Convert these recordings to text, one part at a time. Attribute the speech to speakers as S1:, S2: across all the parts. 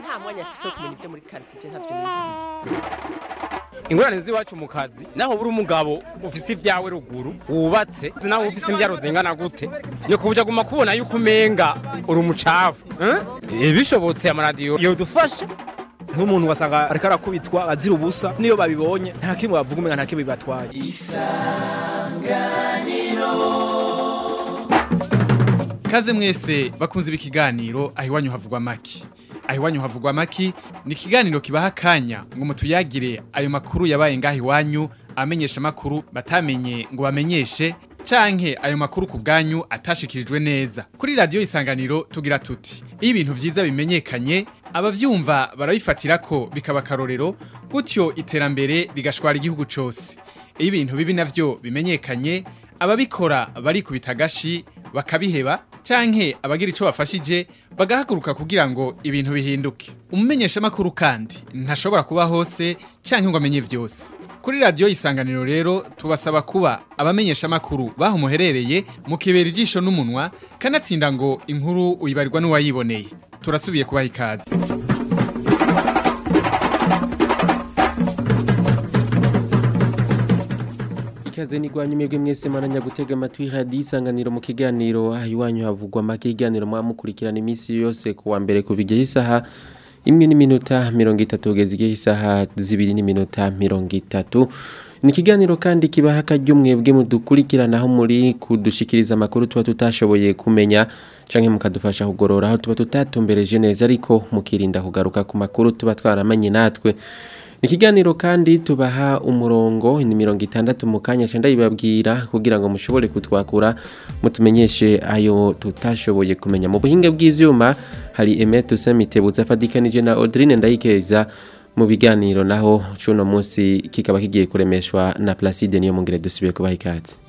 S1: nta mwanya afise wo kumenya ibyo muri quartier ntavyo nizi
S2: ingorane z'iwacu mu kazi naho buri umugabo ufise ibyawe ruguru wubatse naho ufise imbyaro zingana gute ni kubuja guma kubona yuko umenga uri umucafu eh? bishobotse amaradiyo yodufasha
S3: nk'umuntu wasanga ariko arakubitwa azira ubusa niyo babibonye nta kimwe bavuga umenga nta kimwe bibatwaye
S4: Kaze mwese bakunze ikiganiro aho iwanyu havugwa maki. Aho iwanyu havugwa maki ni ikiganiro kibaha akanya ngo mutuyagire ayo makuru yabaye ngaho iwanyu amenyesha makuru batamenye ngo bamenyeshe canke ayo makuru ku bwanyu atashikirijwe neza. Kuri radio isanganiro tugira tuti iyo ibintu vyiza bimenyekanye abavyumva barabifatira ko bikaba karorero gutyo iterambere rigashwara igihugu cose. Iyo ibintu bibi navyo bimenyekanye ababikora barikubita agashi bakabiheba canke abagira ico bafashije bagahaguruka kugira ngo ibintu bihinduke umumenyesha makuru kandi ntashobora kuba hose canke ngo amenye vyose kuri radio isanganiro rero tubasaba kuba abamenyesha makuru baho muherereye mukibera ijisho n'umunwa kanatsinda ngo inkuru uyibarirwa n'uwayiboneye turasubiye kubaha ikaze
S5: ikaze nigwanye mwebwe mwese maranya gutega amatwi radio isanganiro mu kiganiro aho iwanyu havugwa make iganiro mwamukurikirana iminsi yose kuwa mbere kuva igihe isaha imwe n'iminota mirongo itatu kugeza igihe isaha zibiri n'iminota mirongo itatu ni ikiganiro kandi kibaha akaryo mwebwe mudukurikirana aho muri kudushikiriza amakuru tuba tutashoboye kumenya canke mukadufasha kugorora aho tuba tutatumbereje neza ariko mukirinda kugaruka ku makuru tuba twaramanye natwe Ikiganiro kandi tubaha umurongo ni mirongo itandatu mu kanya cenda yibabwira kugira ngo mushobore kutwakura mutumenyeshe ayo tutashoboye kumenya mu buhinga bw'ivyuma hari Emet Usamitebutsa fadikanije na Audrine Ndayikeza mu biganiro naho cuno munsi kikaba kigiye kuremeshwa na Placide niyo mungere dusibiye kubaha ikaze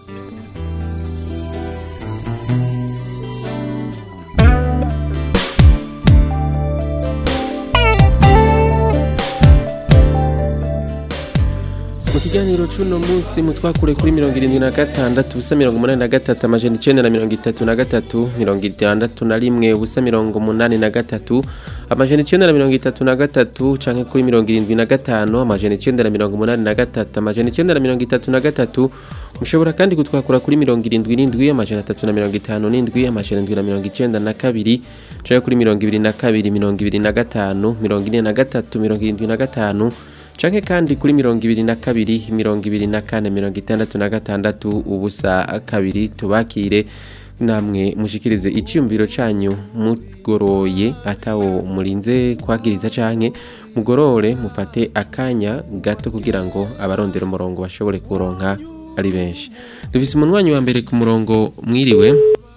S5: mu kiganiro c'uno munsi mutwakure kuri mirongo irindwi na gatandatu ubusa mirongo umunani na gatatu amajana icenda na mirongo itatu na gatatu mirongo itandatu na rimwe ubusa mirongo umunani na gatatu amajana icenda na mirongo itatu na gatatu canke kuri mirongo irindwi na gatanu amajana icenda na mirongo umunani na gatatu amajana icenda na mirongo itatu na gatatu mushobora kandi kutwakura kuri mirongo irindwi n'indwi amajana atatu na mirongo itanu n'indwi amajana indwi na mirongo icenda na kabiri canke kuri mirongo ibiri na kabiri mirongo ibiri na gatanu mirongo ine na gatatu mirongo irindwi na gatanu canke kandi kuri mirongo ibiri na kabiri mirongo ibiri na kane mirongo itandatu na gatandatu ubusa kabiri tubakire namwe mushikirize icyumviro canyu mugoroye atawo murinze kwagiriza canke mugorore mufate akanya gato kugira ngo abarondera umurongo bashobore kuronka ari benshi dufise umunwanyi wa mbere ku murongo mwiriwe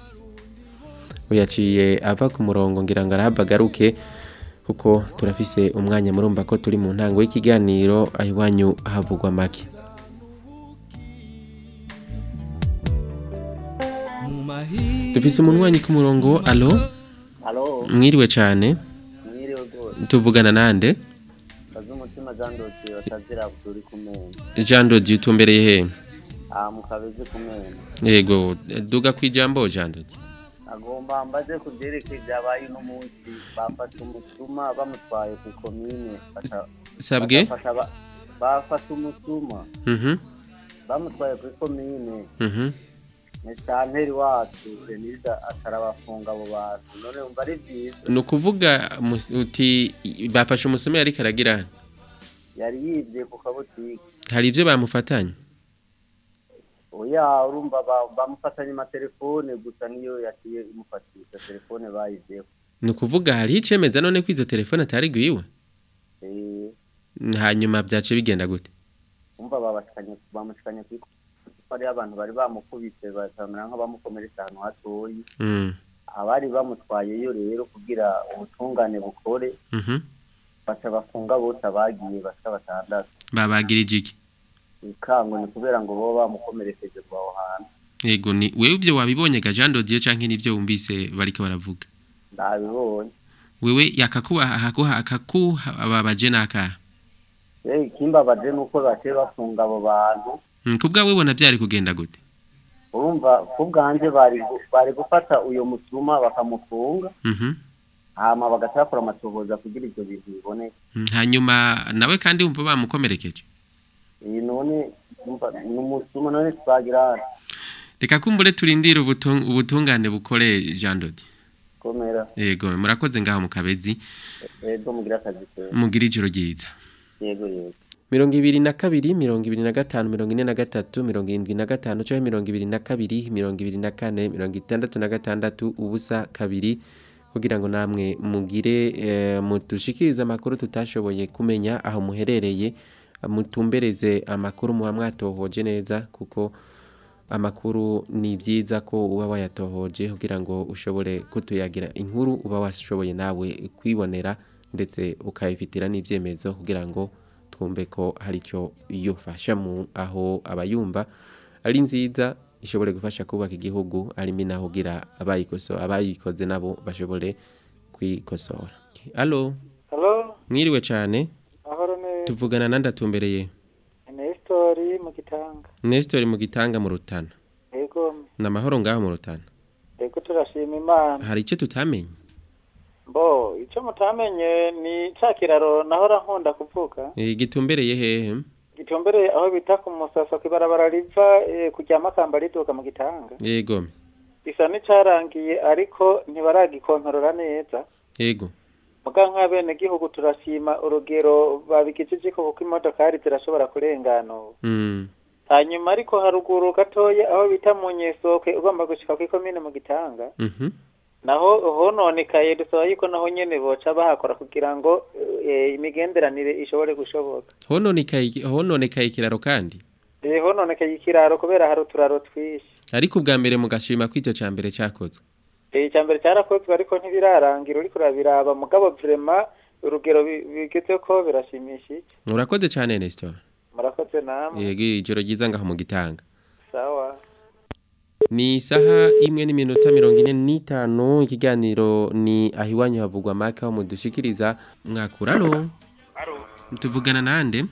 S5: uyaciye ava ku murongo ngira ngo arahava agaruke kuko turafise umwanya murumva ko turi mu ntango y'ikiganiro aho iwanyu havugwa make dufise umunwanyi ku murongo alo
S6: Halo,
S5: mwiriwe cyane
S6: mwiriwe rwose.
S5: tuvugana nande
S6: Bazi umutima Jean Dosiye batazira turi kumena.
S5: jean dodi utumbereye he
S6: Ah, mukabeze kumena.
S5: yego duga ku ijambo jean dodi
S6: Agomba mbaze kuvyerekeye ibyabaye uno munsi bafata umusuma bamutwaye ku komine. bata-
S5: sabwe
S6: bagafata aba- Bafata umusuma
S5: mhm
S6: bamutwaye kuri komine.
S5: mhm
S6: Mesanteri wacu Denise atarabafunga abo bantu. None umva ari byiza.
S5: ni ukuvuga mus- uti bafashe umusome ariko aragira hano
S6: Yari yibye ku kabutike.
S5: hari ibyo bamufatanye
S6: Oya urumva ba- bamufatanye amatelefone gusa niyo yaciye imufatisha telefone bayizeho.
S5: ni ukuvuga hariho icemeza none ko izo telefone atari gwiwe
S6: Eh,
S5: hanyuma byace bigenda gute
S6: umva babashikanye bamushikanye kuri ari abantu bari bamukubise basamera nk'abamukomeretsa ahantu hatoyi
S5: Mm,
S6: abari bamutwayeyo rero kugira ubutungane bukore
S5: mhm.
S6: baca bafunga bose abagiye bashika batandatu
S5: babagirije iki
S6: ikango ni kubera ngo bo bamukomerekeje ku aho hantu
S5: yego ni wewe ibyo wabibonye ga Jean Dodier canke nivyo wumvise bariko baravuga
S6: ndabibonye
S5: wewe yakakuba akakuha akakuha ababaje naka
S6: Eh, ikimbabaje nuko baciye bafunga abo bantu
S5: Mm, kubwa wibona byari kugenda gute
S6: urumva ku bwanje bari gu- bari gufata uyo musuma bakamufunga
S5: Mhm.
S6: hama bagaca bakora amatohoza kugira ivyo bintu biboneke
S5: Mm, hanyuma nawe kandi wumva bamukomerekeje
S6: iyi none umva, ni umusuma none twagira
S5: reka kumbure turindire ubutung- ubutungane bukore Jean Dodi
S6: komera
S5: yego murakoze ngaho mu kabezi
S6: ego mugira akazi keza
S5: mugira ijoro ryiza
S6: yego yego
S5: mirongo ibiri na kabiri mirongo ibiri na gatanu mirongo ine na gatatu mirongo irindwi na gatanu cyangwa mirongo ibiri na kabiri mirongo ibiri na kane mirongo itandatu na gatandatu ubusa kabiri kugira ngo namwe mugire eh, mudushikirize amakuru tutashoboye kumenya aho muherereye mutumbereze amakuru muba mwatohoje neza kuko amakuru ni byiza ko uba wayatohoje kugira ngo ushobore kutuyagira inkuru uba washoboye nawe kwibonera ndetse ukayifitira n'ibyemezo kugira ngo twumve ko hari icyo yofasha mu aho abayumva ari nziza ishobore gufasha kubaka igihugu harimo naho ugira abayikoso abayikoze nabo bashobore kwikosora alo
S7: Halo,
S5: mwiriwe cyane
S7: mahoro neza.
S5: tuvugana nandatumbereye
S7: Nestori mu gitanga.
S5: Nestor mu gitanga mu rutana
S7: Yego,
S5: ni amahoro ngaho mu rutana
S7: yego turashima Imana.
S5: hari icyo tutamenye
S7: Bo, icyo mutamenye ni ca kiraro nahora nkunda kuvuga.
S5: Eh, gitumbereye hehe
S7: Gitumbereye aho bita ku musasa kw'ibarabara riva eh, kujya makamba riduka mu gitanga.
S5: yego
S7: Bisa n'icarangiye ariko ntibaragikontorora neza.
S5: yego
S7: Muga nk'abene gihugu turashima urugero babikijije ko kuko imodokari zirashobora kurengana ubu.
S5: mm.
S7: Hanyuma ariko haruguru gatoya aho bita mu nyesoke ugomba gushika kw'ikomine mu gitanga.
S5: mhm
S7: naho hononekaye dusaba yuko naho nyene boca bahakora kugira ngo eh, imigenderanire ishobore gushoboka
S5: hononekaye hononekaye ikiraro kandi
S7: Eh, hononekaye ikiraro kubera hari uturaro twinshi
S5: ariko ubwa mbere mugashima ko icyo cya mbere cyakozwe
S7: Eh, icya mbere cyarakozwe ariko ntibirarangira uriko urabiraba mugabo vrema urugero bi- bigeze ko birashimishije
S5: urakoze cyane Nestor
S7: murakoze namwe
S5: yego ijoro ryiza ngaho mu gitanga
S7: sawa
S5: ni isaha imwe n'iminota mirongo ine n'itanu ikiganiro ni aho iwanyu havugwa maka aho mudushikiriza mwakurano tuvugana nande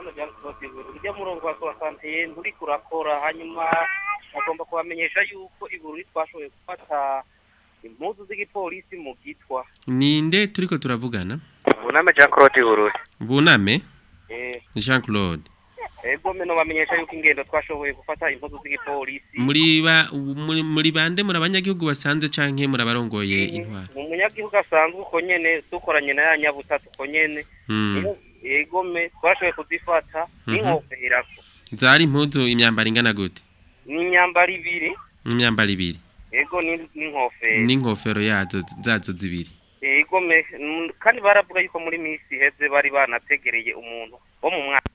S8: ujya murongo wa sowasantiye nturi kurakora hanyuma agomba kubamenyesha yuko ibururi twashoboye gufata impuzu z'igipolisi mu gitwa
S5: ninde turiko turavugana
S8: buname jean claude ibururi
S5: buname
S8: eh
S5: Jean Claude
S8: ego meno bamenyesha yuko ingendo twashoboye gufata impuzu z'igipolisi
S5: muri ba muri, muri bande muri abanyagihugu basanze canke muri abarongoye intwara
S8: mu munyagihugu asanzwe uko nyene dukoranye na ya nyabutatu uko nyene
S5: mm.
S8: ego me twashoboye kuzifata n'inkoferako
S5: zari impuzu imyambaro ingana gute
S8: n'imyambaro ibiri
S5: imyambaro ibiri
S8: ego ni- n'inkofero
S5: n'inkofero yazo zazo zibiri
S8: ego me mm, kandi baravuga yuko muri misi iheze bari banategereye umuntu wo mu mwaka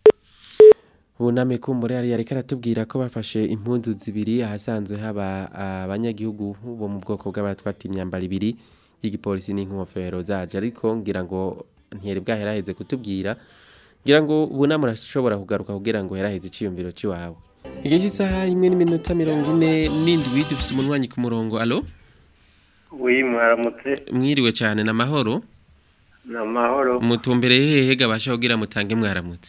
S5: buname kumbure yari yariko aratubwira ko bafashe impunzu zibiri ahasanzwe haba abanyagihugu bo mu bwoko bw'abatwata imyambaro ibiri y'igipolisi n'inkofero zaje ariko ngira ngo ntiyari bwaheraheze kutubwira ngira ngo buname urashobora kugaruka kugira ngo heraheze iciyumviro ciwawe igihe cy'isaha imwe n'iminota mirongo ine n'indwi dufise umunywanyi ku murongo alo
S9: wi mwaramutse
S5: mwiriwe cyane na mahoro
S9: ni amahoro
S5: mutumbereye hehe gabasha kugira mutange mwaramutse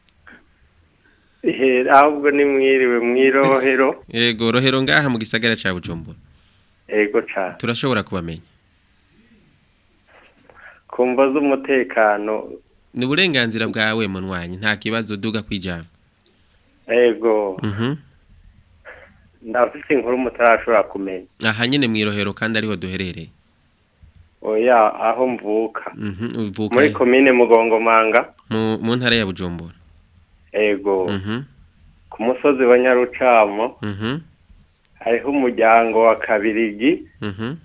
S9: Ihe, ahubwo ni mwiriwe mwirohero
S5: yego rohero ngaha mu gisagara ca bujumbura
S9: ego cane
S5: turashobora kubamenya
S9: ku mvo z'umutekano
S5: ni uburenganzira bwawe munywanyi nta kibazo duga kwijambo
S9: ego
S5: mhm
S9: ndafite inkuru mutarashobora kumenya
S5: aha nyene mwirohero kandi ariho duherereye
S9: oya aho mvuka
S5: mhm uvuka
S9: muri
S5: he?
S9: komine mugongomanga
S5: mu mu ntara ya bujumbura
S9: ego
S5: mhm
S9: ku musozi wa nyarucamo
S5: mhm
S9: hariho umuryango wa kabirigi
S5: mhm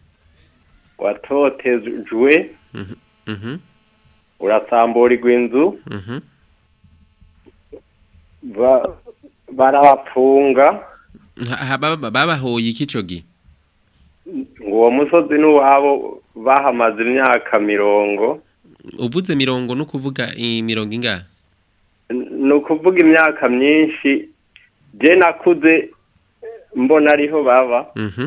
S9: watotejwe
S5: mhm mhm
S9: urasamburirwa inzu
S5: mhm
S9: ba- barabapfunga
S5: Ha- ha- baba- babahoye iki ico gi
S9: ngo uwo musozi n'uwabo bahamaze imyaka mirongo
S5: uvuze mirongo no kuvuga imirongo ingahe
S9: ni ukuvuga imyaka myinshi je nakuze mbona ariho baba
S5: mhm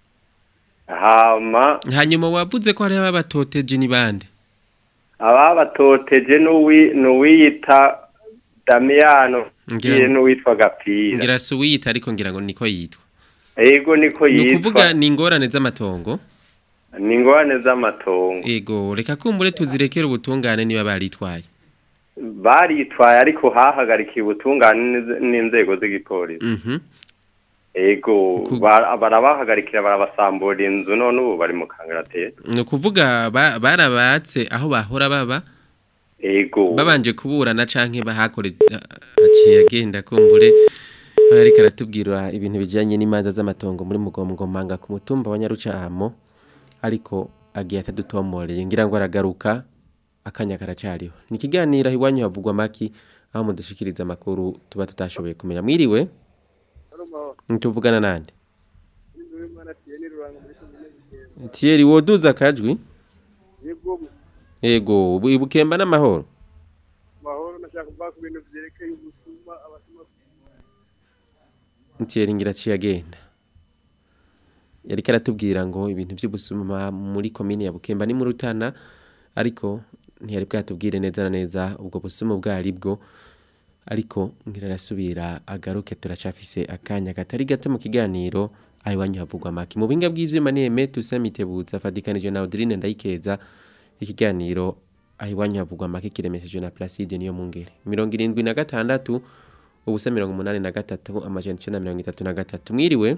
S9: hama
S5: hanyuma wavuze ko hariho ababatoteje ni bande
S9: ababatoteje n'uwi- n'uwiyita damiyano
S5: Ngira-
S9: ngiye n'uwitwa gapira
S5: ngira si uwiyita ariko ngira ngo niko yitwa
S9: ego niko
S5: ni ukuvuga
S9: yitwa
S5: ni ingorane z'amatongo
S9: ni ingorane z'amatongo
S5: ego reka kumbure tuzirekere ubutungane niba baritwaye
S9: baritwaye ariko hahagarikiye ubutungane n'iz- n'inzego z'igipolisi
S5: mhm
S9: ego ba- barabahagarikira barabasambura inzu none ubu bari mu kangaratete
S5: ni ukuvuga ba- barabatse aho bahora baba
S9: ego
S5: babanje kuburana canke bahakore aciye agenda kumbure ariko aratubwira ibintu bijanye n'imanza z'amatongo muri mugomgomanga ku mutumba wa Nyarucamo ariko agiye atadutomoreye ngira ngo aragaruka akanya karacariho ni ikiganiro aho iwanyu havugwa maki aho mudushikiriza amakuru tuba tutashoboye kumenya mwiriwe ntituvugana nande Thierry woduza akajwi yego ubu- ibukemba n'amahoro
S10: mahoro nashaka kuvuga ku bintu byerekeye ubusuma abasuma
S5: Thierry ngira aciye agenda yari karatubwira ngo ibintu by'ubusuma muri komine ya Bukemba ni mu Rutana ariko ntiyari bwatubwire neza na neza ubwo busuma bwari bwo ariko ngira arasubira agaruke turacafise akanya katari gato mu kiganiro aho iwanyu havugwa maki mu binga bw'ivyuma ni Aime Tusamitebutsa fadikanije na Audrine Ndayikeza ikiganiro aho iwanyu havugwa maki kiremesheje na Placide niyo mungere 76 ubusa 83 amajana 933 mwiriwe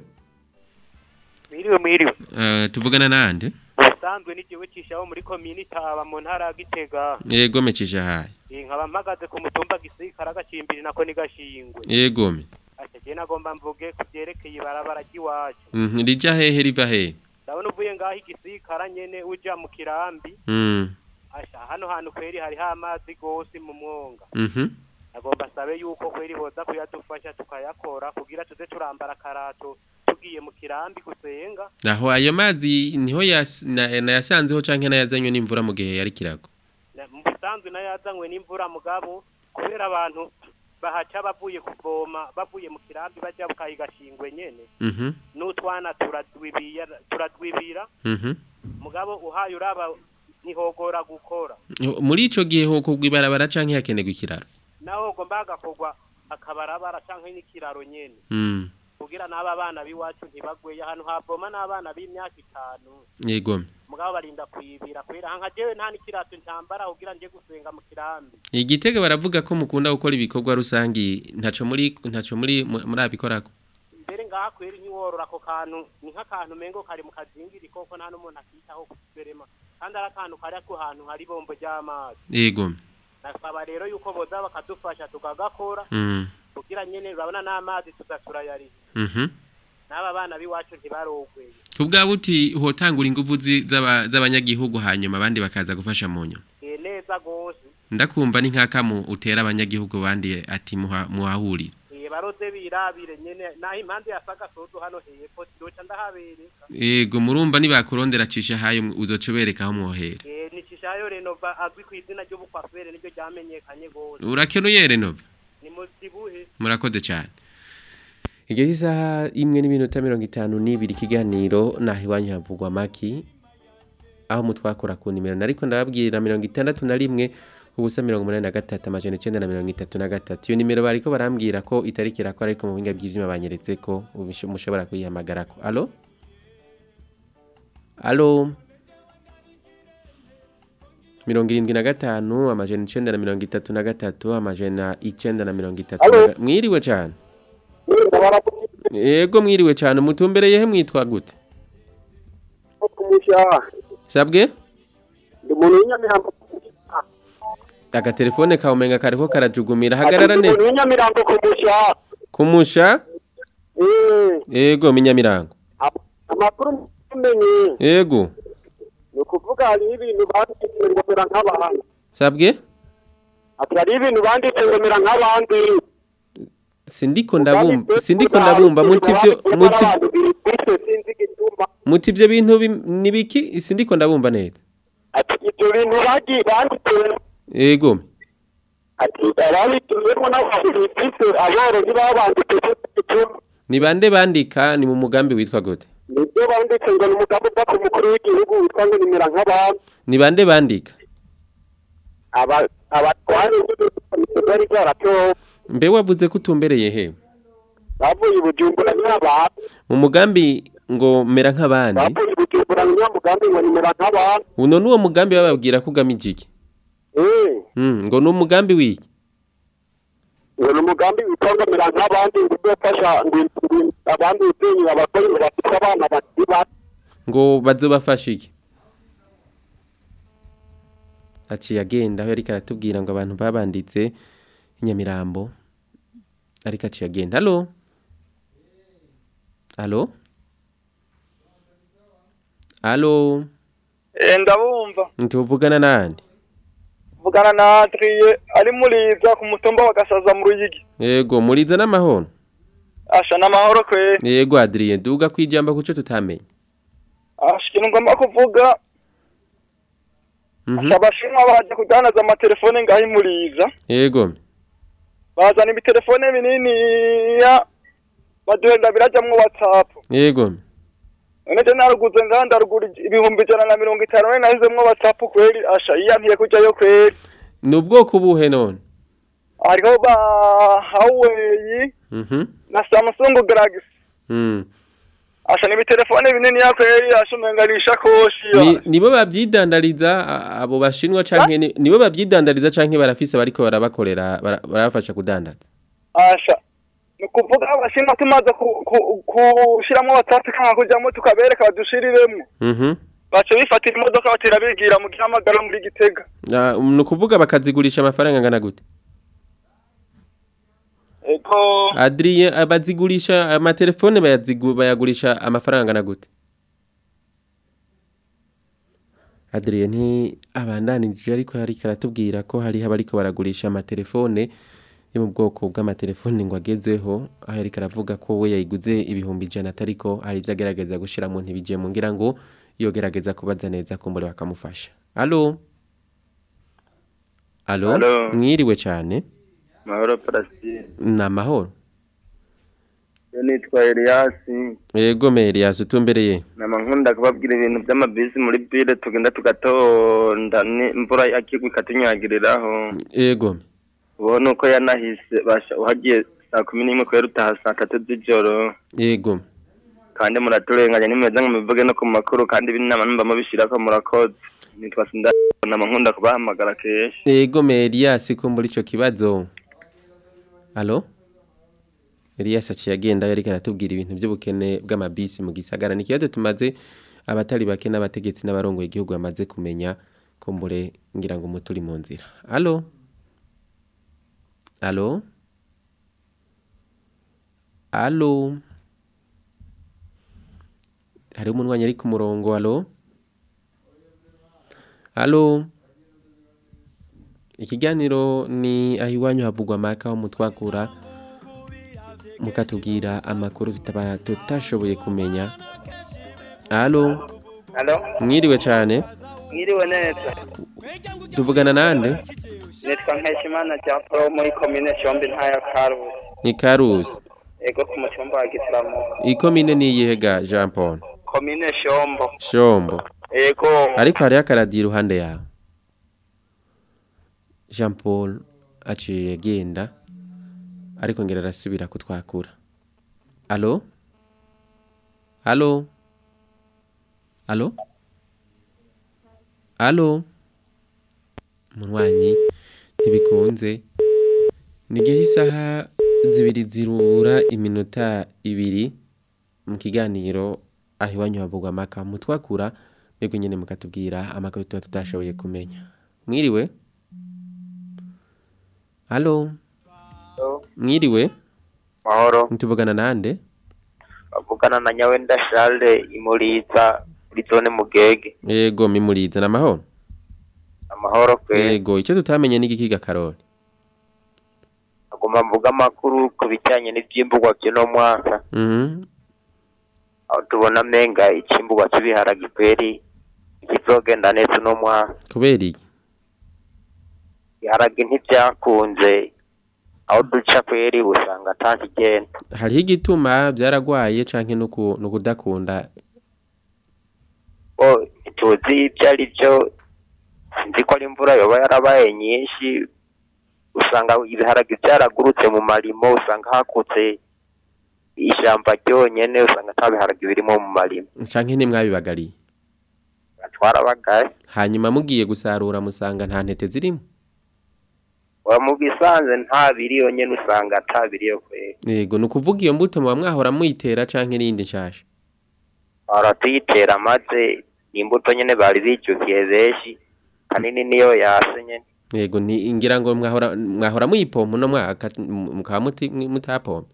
S8: Mwiriwe mwiriwe.
S5: uh, tuvugana nande
S8: Ubusanzwe n'igiwe cishaho muri komini taba mu ntara ya Gitega.
S5: yego mecije hayi
S8: Eh, Nkaba mpagaze ku mutumba gisirikara gacimbiri nako ni gashingwe.
S5: yego me
S8: Ati je nagomba mvuge ku byerekeye ibarabara ry'iwacu.
S5: mhm rija hehe riva hehe
S8: Ndabona uvuye ngaho igisirikara nyene uja mu kirambi.
S5: mm
S8: Asha hano hantu kweri hariho amazi gose mu mwonga.
S5: mhm
S8: Nagomba sabe yuko kweri boza kuyadufasha tukayakora kugira tuze turambara karato tugiye mu kirambi gusenga.
S5: aho ayo mazi niho yas- na- nayasanzeho canke nayazanywe n'imvura mu gihe yari kirago
S8: Na- mu busanzwe nayo yazanywe n'imvura mugabo kubera abantu bahaca bavuye kuvoma bavuye mu kirambi bajya bukayigashingwe nyene
S5: mhm
S8: n'utwana turadwibira turadwibira
S5: mhm
S8: mugabo uhaye uraba ntihogora gukora
S5: muri ico gihe ho kugwa ibarabara canke hakenerwa ikiraro
S8: naho ugomba hagakorwa akabarabara canke n'ikiraro nyene
S5: mm
S8: kugira n'aba bana b'iwacu ntibagweye ahantu havoma n'abana b'imyaka itanu
S5: yego me
S8: mugabo barinda kwibira kubera nka jewe nta n'ikirato ntambara kugira nje gusenga mu kirambi
S5: igitega baravuga ko mukunda gukora ibikorwa rusangi ntaco muri ntaco muri mu- muri abikorako
S8: mbere ngaha kweri ntiworora ako kantu ni nk'akantu mengo kari mu kazingiri koko nta n'umuntu akitaho kuberema kandi ari akantu kari ku hantu hari ibombo ry'amazi
S5: yego me
S8: nasaba rero yuko boza bakadufasha tukagakora
S5: mm
S8: kugira nyene urabona n'amazi tuza turayariha
S5: mhm
S8: n'aba bana b'iwacu ntibarogweye
S5: kubwa buti hotangura inguvu zi- z'aba- z'abanyagihugu hanyuma abandi bakaza gufasha mu nyuma
S8: Eh, neza gose
S5: ndakumva ni nk'akamu utera abanyagihugu bandi ati muha- muhahurira
S8: Eh, baroze birabire nyene naho impande ya sagasozo hano hepfo doca ndahabereka
S5: yego murumva nibakurondera cisha hayo uzoca ubereka aho mwohera
S8: Eh, nicishayo renova azwi ku izina ry'ubukwafere niryo ryamenyekanye gose
S5: urakenuye renova
S8: ni muzibuhe
S5: murakoze cyane
S1: igihe cy'isaha imwe n'iminota mirongo itanu n'ibiri ikiganiro naho iwanyu havugwa maki aho mutwakora ku nimero nariko ndababwira mirongo itandatu na rimwe ubusa mirongo umunani na gatatu amajana icenda na mirongo itatu na gatatu iyo nimero bariko barambwira ko itariki irakora ariko mu buhinga bw'ivyuma banyeretse ko ubisho- mushobora kuyihamagarako alo alo mirongo irindwi na gatanu amajana icenda na mirongo itatu na gatatu amajana icenda na mirongo itatu na ga- mwiriwe cane yego mwiriwe cyane umutumbereye he mwitwa gute
S10: kumusha
S1: sabwe
S10: ndi umuntu w'inyamirambo
S1: agatelefone kawe umenga kariko karajugumira hagarara ne
S10: umuntu w'inyamirambo kumusha
S1: kumusha yego minyamirango
S10: amakuru mumenye
S1: yego
S10: ni ukuvuga hariho ibintu banditse ngo mera nk'abantu
S1: sabwe
S10: ati hariho ibintu banditse ngo mera nk'abandi
S1: sindiko ndabumva sindiko ndabumva muti ivyo muti muti ivyo bintu bim- nibiki sindiko ndabumva neza
S10: ati ibyo bintu bagi banditse
S1: yego
S10: ati ababituyemo n'abantu bifise aborozi baba banditse ibyo
S1: ni bande bandika ni mu mugambi witwa gute
S10: nibyo banditse ngo ni umugabo uva ku mukuru w'igihugu witwa ngo nimera nk'abandi
S1: ni bande bandika
S10: aba abatwari bari bwaratowe
S1: mbe wavuze ko utumbereye he
S10: bavuye i bujumbura n'abantu
S1: mu mugambi ngo mera nk'abandi
S10: bavuye bujumbura niyo mugambi ngo nimera nk'abantu
S1: uno nuwo mugambi bababwira ko ugamije iki
S10: eh
S1: Mm, ngo ni umugambi w'iki
S10: ngo ni umugambi witwa mera nk'abandi ngo uzofasha ngo ngo abandi utenye abagore ngo bafite abana bakiri bato
S1: ngo bazobafasha iki aciye agenda aho yariko aratubwira ngo abantu babanditse inyamirambo ariko aciye agenda halo halo halo
S11: Eh, ndabumva
S1: ntuvugana nande
S11: vugana na Adrie ari muriza ku mutumba wa Gasaza mu Ruyigi
S1: yego muriza n'amahoro
S11: asha n'amahoro kwe
S1: yego adrien duga kwijamba kuco tutamenye
S11: asha ikintu ngomba kuvuga
S1: Mhm.
S11: asha abashinwa baje kudanaza amatelefone ngaho imuriza
S1: yego
S11: bazana ibitelefone binini ya baduhenda birajamwo whatsapp
S1: yego
S11: none je naruguze ngaha ndarugura ibihumbi ijana na mirongo itanu none nahizemwo whatsapp kweri asha yiyankiye kujayo kweri
S1: ni ubwoko buhe none
S11: hariho ba Huawei
S1: Mhm.
S11: na Samsung Galaxy
S1: Mm.
S11: asha ni ibitelefone binini ya kweri asha umenga ni ishakoshi
S1: Ni- nibo bavyidandariza a- abo bashinwa canke ni- nibo bavyidandariza canke barafise bariko barabakorera bara- barabafasha kudandaza
S11: asha ni ukuvuga abashinwa tumaze ku- ku- kushiramwo whatsapp kanga kujamwo tukabereka badushiriremwo
S1: Mhm.
S11: baca bifatira imodoka batera bigira mu gihamagara muri gitega
S1: Ah, ni ukuvuga bakazigurisha amafaranga angana gute
S11: ego
S1: adrien ah, bazigurisha amatelefone bayazigu- bayagurisha amafaranga angana gute adrien nti abandanije ariko yariko aratubwira ko hariho abariko baragurisha amatelefone yo mu bwoko bw'amatelefone ngo agezeho aho yariko aravuga ko we yayiguze ibihumbi ijana atariko hari ivyo agerageza gushiramo ntibijemo ngira ngo yogerageza kubaza neza kumbure bakamufasha alo alo
S12: Alo.
S1: mwiriwe cane
S12: mahoro parasitire
S1: ni amahoro
S12: yo nitwa eliyasi
S1: yego meri yazutumbereye
S12: nama nkunda kubabwira ibintu by'amabisi muri bire tugenda tugatonda ni imvura akigwa ikatunyagiriraho
S1: yego
S12: ubona uko yanahise basha uhagiye saa kumi n'imwe kubera utaha saa tatu z'ijoro
S1: yego
S12: kandi muraturenganya nimeza ngo mubivuge no ku makuru kandi ibinama numva mubishirako murakoze nitwa sinda nama nkunda kubahamagara kenshi
S1: yego meri yasi ko muri ico kibazo alo Elias aciye agenda yariko aratubwira ibintu by'ubukene bw'amabisi mu gisagara ni ikibazo tumaze abatari bake n'abategetsi n'abarongoye igihugu bamaze kumenya kumbure ngira ngo umuturi mu nzira alo alo alo hariho umunwanyi ari ku murongo alo alo ikiganiro ni aho iwanyu havugwa amaka aho mutwakura mukatubwira amakuru tutaba tutashoboye kumenya alo
S8: Halo,
S1: mwiriwe cyane
S8: mwiriwe neza.
S1: tuvugana nande
S8: Nitwa Nkeshimana Jean Paul muri komine Shombi ntaya Karusi.
S1: ni karusi
S8: Ego ku mutumba wa Gisilamu.
S1: ikomine ni iyihe ga jean paul
S8: Komine Shombo.
S1: shombo
S8: Ego.
S1: ariko hariho akaradiyo iruhande yawe jean paul aciye agenda ariko ngera arasubira kutwakura alo alo alo alo munywanyi ntibikunze ni igihe cy'isaha zibiri zirura iminota ibiri mu kiganiro aho iwanyu havugwa amaka mutwakura mwebwe nyine mukatubwira amakuru tuba tutashoboye kumenya mwiriwe halo mwiriwe
S13: mahoro
S1: ntituvugana nande
S13: bavugana na nyawenda charles imuriza muri zone mugege
S1: yego mimuriza ni amahoro
S13: amahoro kwe
S1: yego icyo tutamenye ni igikiga karori
S13: agomba mvuga amakuru ku bijyanye n'ibyimburwa by'uno mwaka
S1: Mhm.
S13: aho tubona menga ikimburwa cy'ibiharage kweri ikizogenda neza uno mwaka
S1: kubera iki
S13: ibiharage ntibyakunze aho duca kweri usanga atakigenda
S1: hariho igituma byaragwaye canke nuku nukudakunda
S13: bo tuzi ibyo ari byo sinzi ko ari imvura yoba yarabaye nyinshi usanga ibiharage byaragurutse mu marimo usanga hakutse ishamba ryonyene usanga ata biharage birimo mu marima
S1: canke ntimwabibagariye
S13: twarabagaye
S1: hanyuma mugiye gusarura musanga nta ntete zirimo
S13: wa mu bisanze nta biri yonyene usanga ata biri yo kwera
S1: yego ni ukuvuga iyo mbuto muba mwahora muyitera canke n'iyindi nshasha
S13: ahora tuyitera maze ni imbuto nyene bari bijukiye benshi kanini niyo yase nyene
S1: yego ni ngira ngo mwahora mwahora muyipompa no mwaka mukaba muti- mutapompa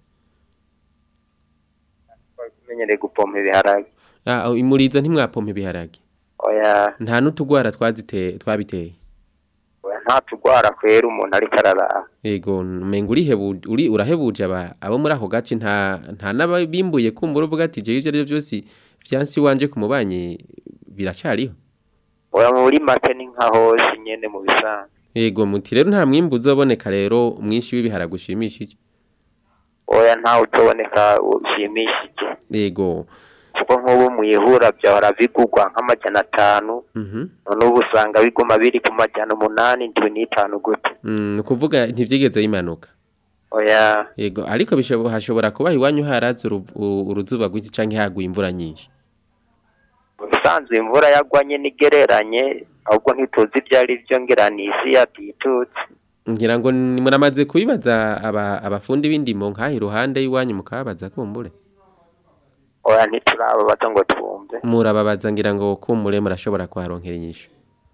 S13: tumenyereye gupompa ibiharage
S1: ah imuriza ntimwapompa ibiharage
S13: oya
S1: nta n'utugwara twaziteye twabiteye
S13: oya nta tugwara kwera umuntu ariko araraba
S1: yego menga urihebu uri urahebuje aba abo muri ako gace nta nta n'abimbuye kumbura uvuga ati je ivyo ari byo byose vyansi wanje ku mubanyi biracariho
S13: oya muri make ni nka hose nyene mu bisanzwe
S1: yego muti rero nta mwimbu uzoboneka rero mwinshi w'ibiharage ushimishije
S13: oya ntawe utoboneka ushimishije
S1: yego
S13: kuko nk'ubu mwihura byahora bigugwa nk'amajana atanu
S1: mhm
S13: none ubu usanga biguma biri ku majana umunani ndwi n'itanu gute
S1: Mm, ni ukuvuga ntivyigeze bimanuka
S13: oya
S1: yego ariko bishobo- hashobora kuba iwanyu haraza uru- u- uruzuba rwinshi canke haguye imvura nyinshi
S13: mu bisanzwe imvura yagwanye n'igereranye ahubwo ntituzi ibyo ari byo ngira ni isi yatitutse
S1: ngira ngo ni- muramaze kubibaza aba abafundi b'indimo nk'aha iruhande y'iwanyu mukababaza kumbure
S13: oya ntiturababaza ngo twumve
S1: murababaza ngira ngo kumbure murashobora kuharonkera inyishu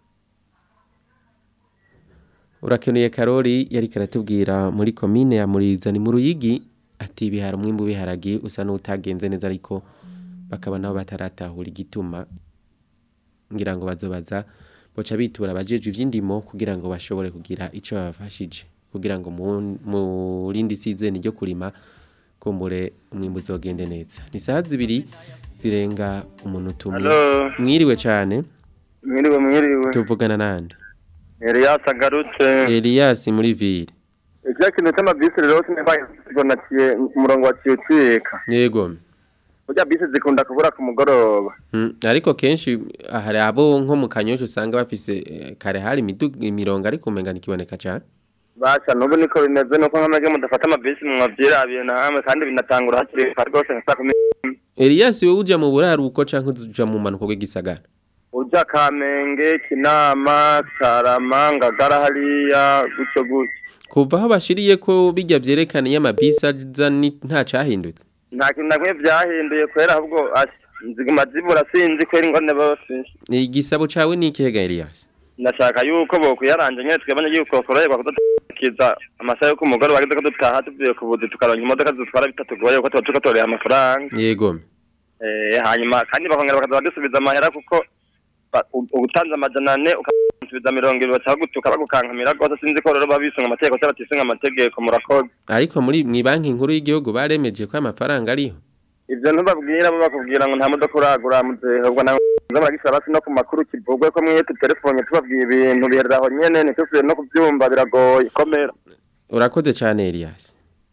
S1: urakenuye karori yari karatubwira muri komine ya muriza ni mu ruyigi ati ibihara umwimbu w'ibiharage usa n'utagenze neza ariko bakaba nabo bataratahura igituma ngira ngo bazobaza boca bitura abajejwe ivy'indimo kugira ngo bashobore kugira ico babafashije kugira ngo mu- mu rindi sizeni ryo kurima kumbure umwimbu uzogende neza ni saha zibiri zirenga umuntu tumwe
S12: Hello.
S1: mwiriwe cane
S12: mwiriwe mwiriwe
S1: tuvugana nande
S12: Elias agarutse
S1: Elias muri ville
S12: icyo kintu cy'amabisi rero sinabaye naciye ku murongo waciye ucika
S1: yego
S12: burya bisi zikunda kubura ku mugoroba
S1: Mm, ariko kenshi hari abo nko mu kanyosha usanga bafise eh, kare hari imidu- imirongo ariko umenga ntikiboneka cane
S12: basha n'ubu niko bimeze nuko nk'amage mudafata amabisi mwavyirabiye namwe kandi binatangura hakiri kare rwose nka saa kumi n'imwe.
S1: Elias wewe uja mu buraruko canke uja mu manuko bw'igisagara
S12: uja kamenge kinama karama ngagara hariya gutyo gutyo
S1: kuva aho bashiriye ko bijya vyerekana iyo amabisi aza ni- nta cahindutse
S12: nta kintu na kimwe vyahinduye kwera ahubwo asha ziguma zibura sinzi kwera ingorane baba bafise
S1: igisabo cawe ni ikihe ga Elias
S12: ndashaka yuko bokwiyaranje nyene twebanye yuko koroherwa kudakiza amasaha yo ku mugoroba bageze ko dutaha tuvuye ku buzi tukaronka imodoka zitwara bitatugoye kuko tuba turiko torera amafaranga
S1: yego
S12: Eh, hanyuma kandi bakongera bakaza badusubiza amahera kuko ba- u- ubutanze amajana ane ukasubiza mirongo ibiri baca bagutuka bagukankamira rwose sinzi ko rero babisunga amategeko cyangwa batisunga amategeko murakoze
S1: ariko muri mwibanki nkuru y'igihugu baremeje ko amafaranga ariho
S12: ivyo ntubabwira bo bakubwira ngo nta modoka uragura muzehe ubwo nawe nza baragisaba basi no ku makuru kivugwe ko mwiye tutelefone tubabwiye ibintu biherera aho nyene ntitusubiye no kuvyumva biragoye komera
S1: urakoze cyane Elias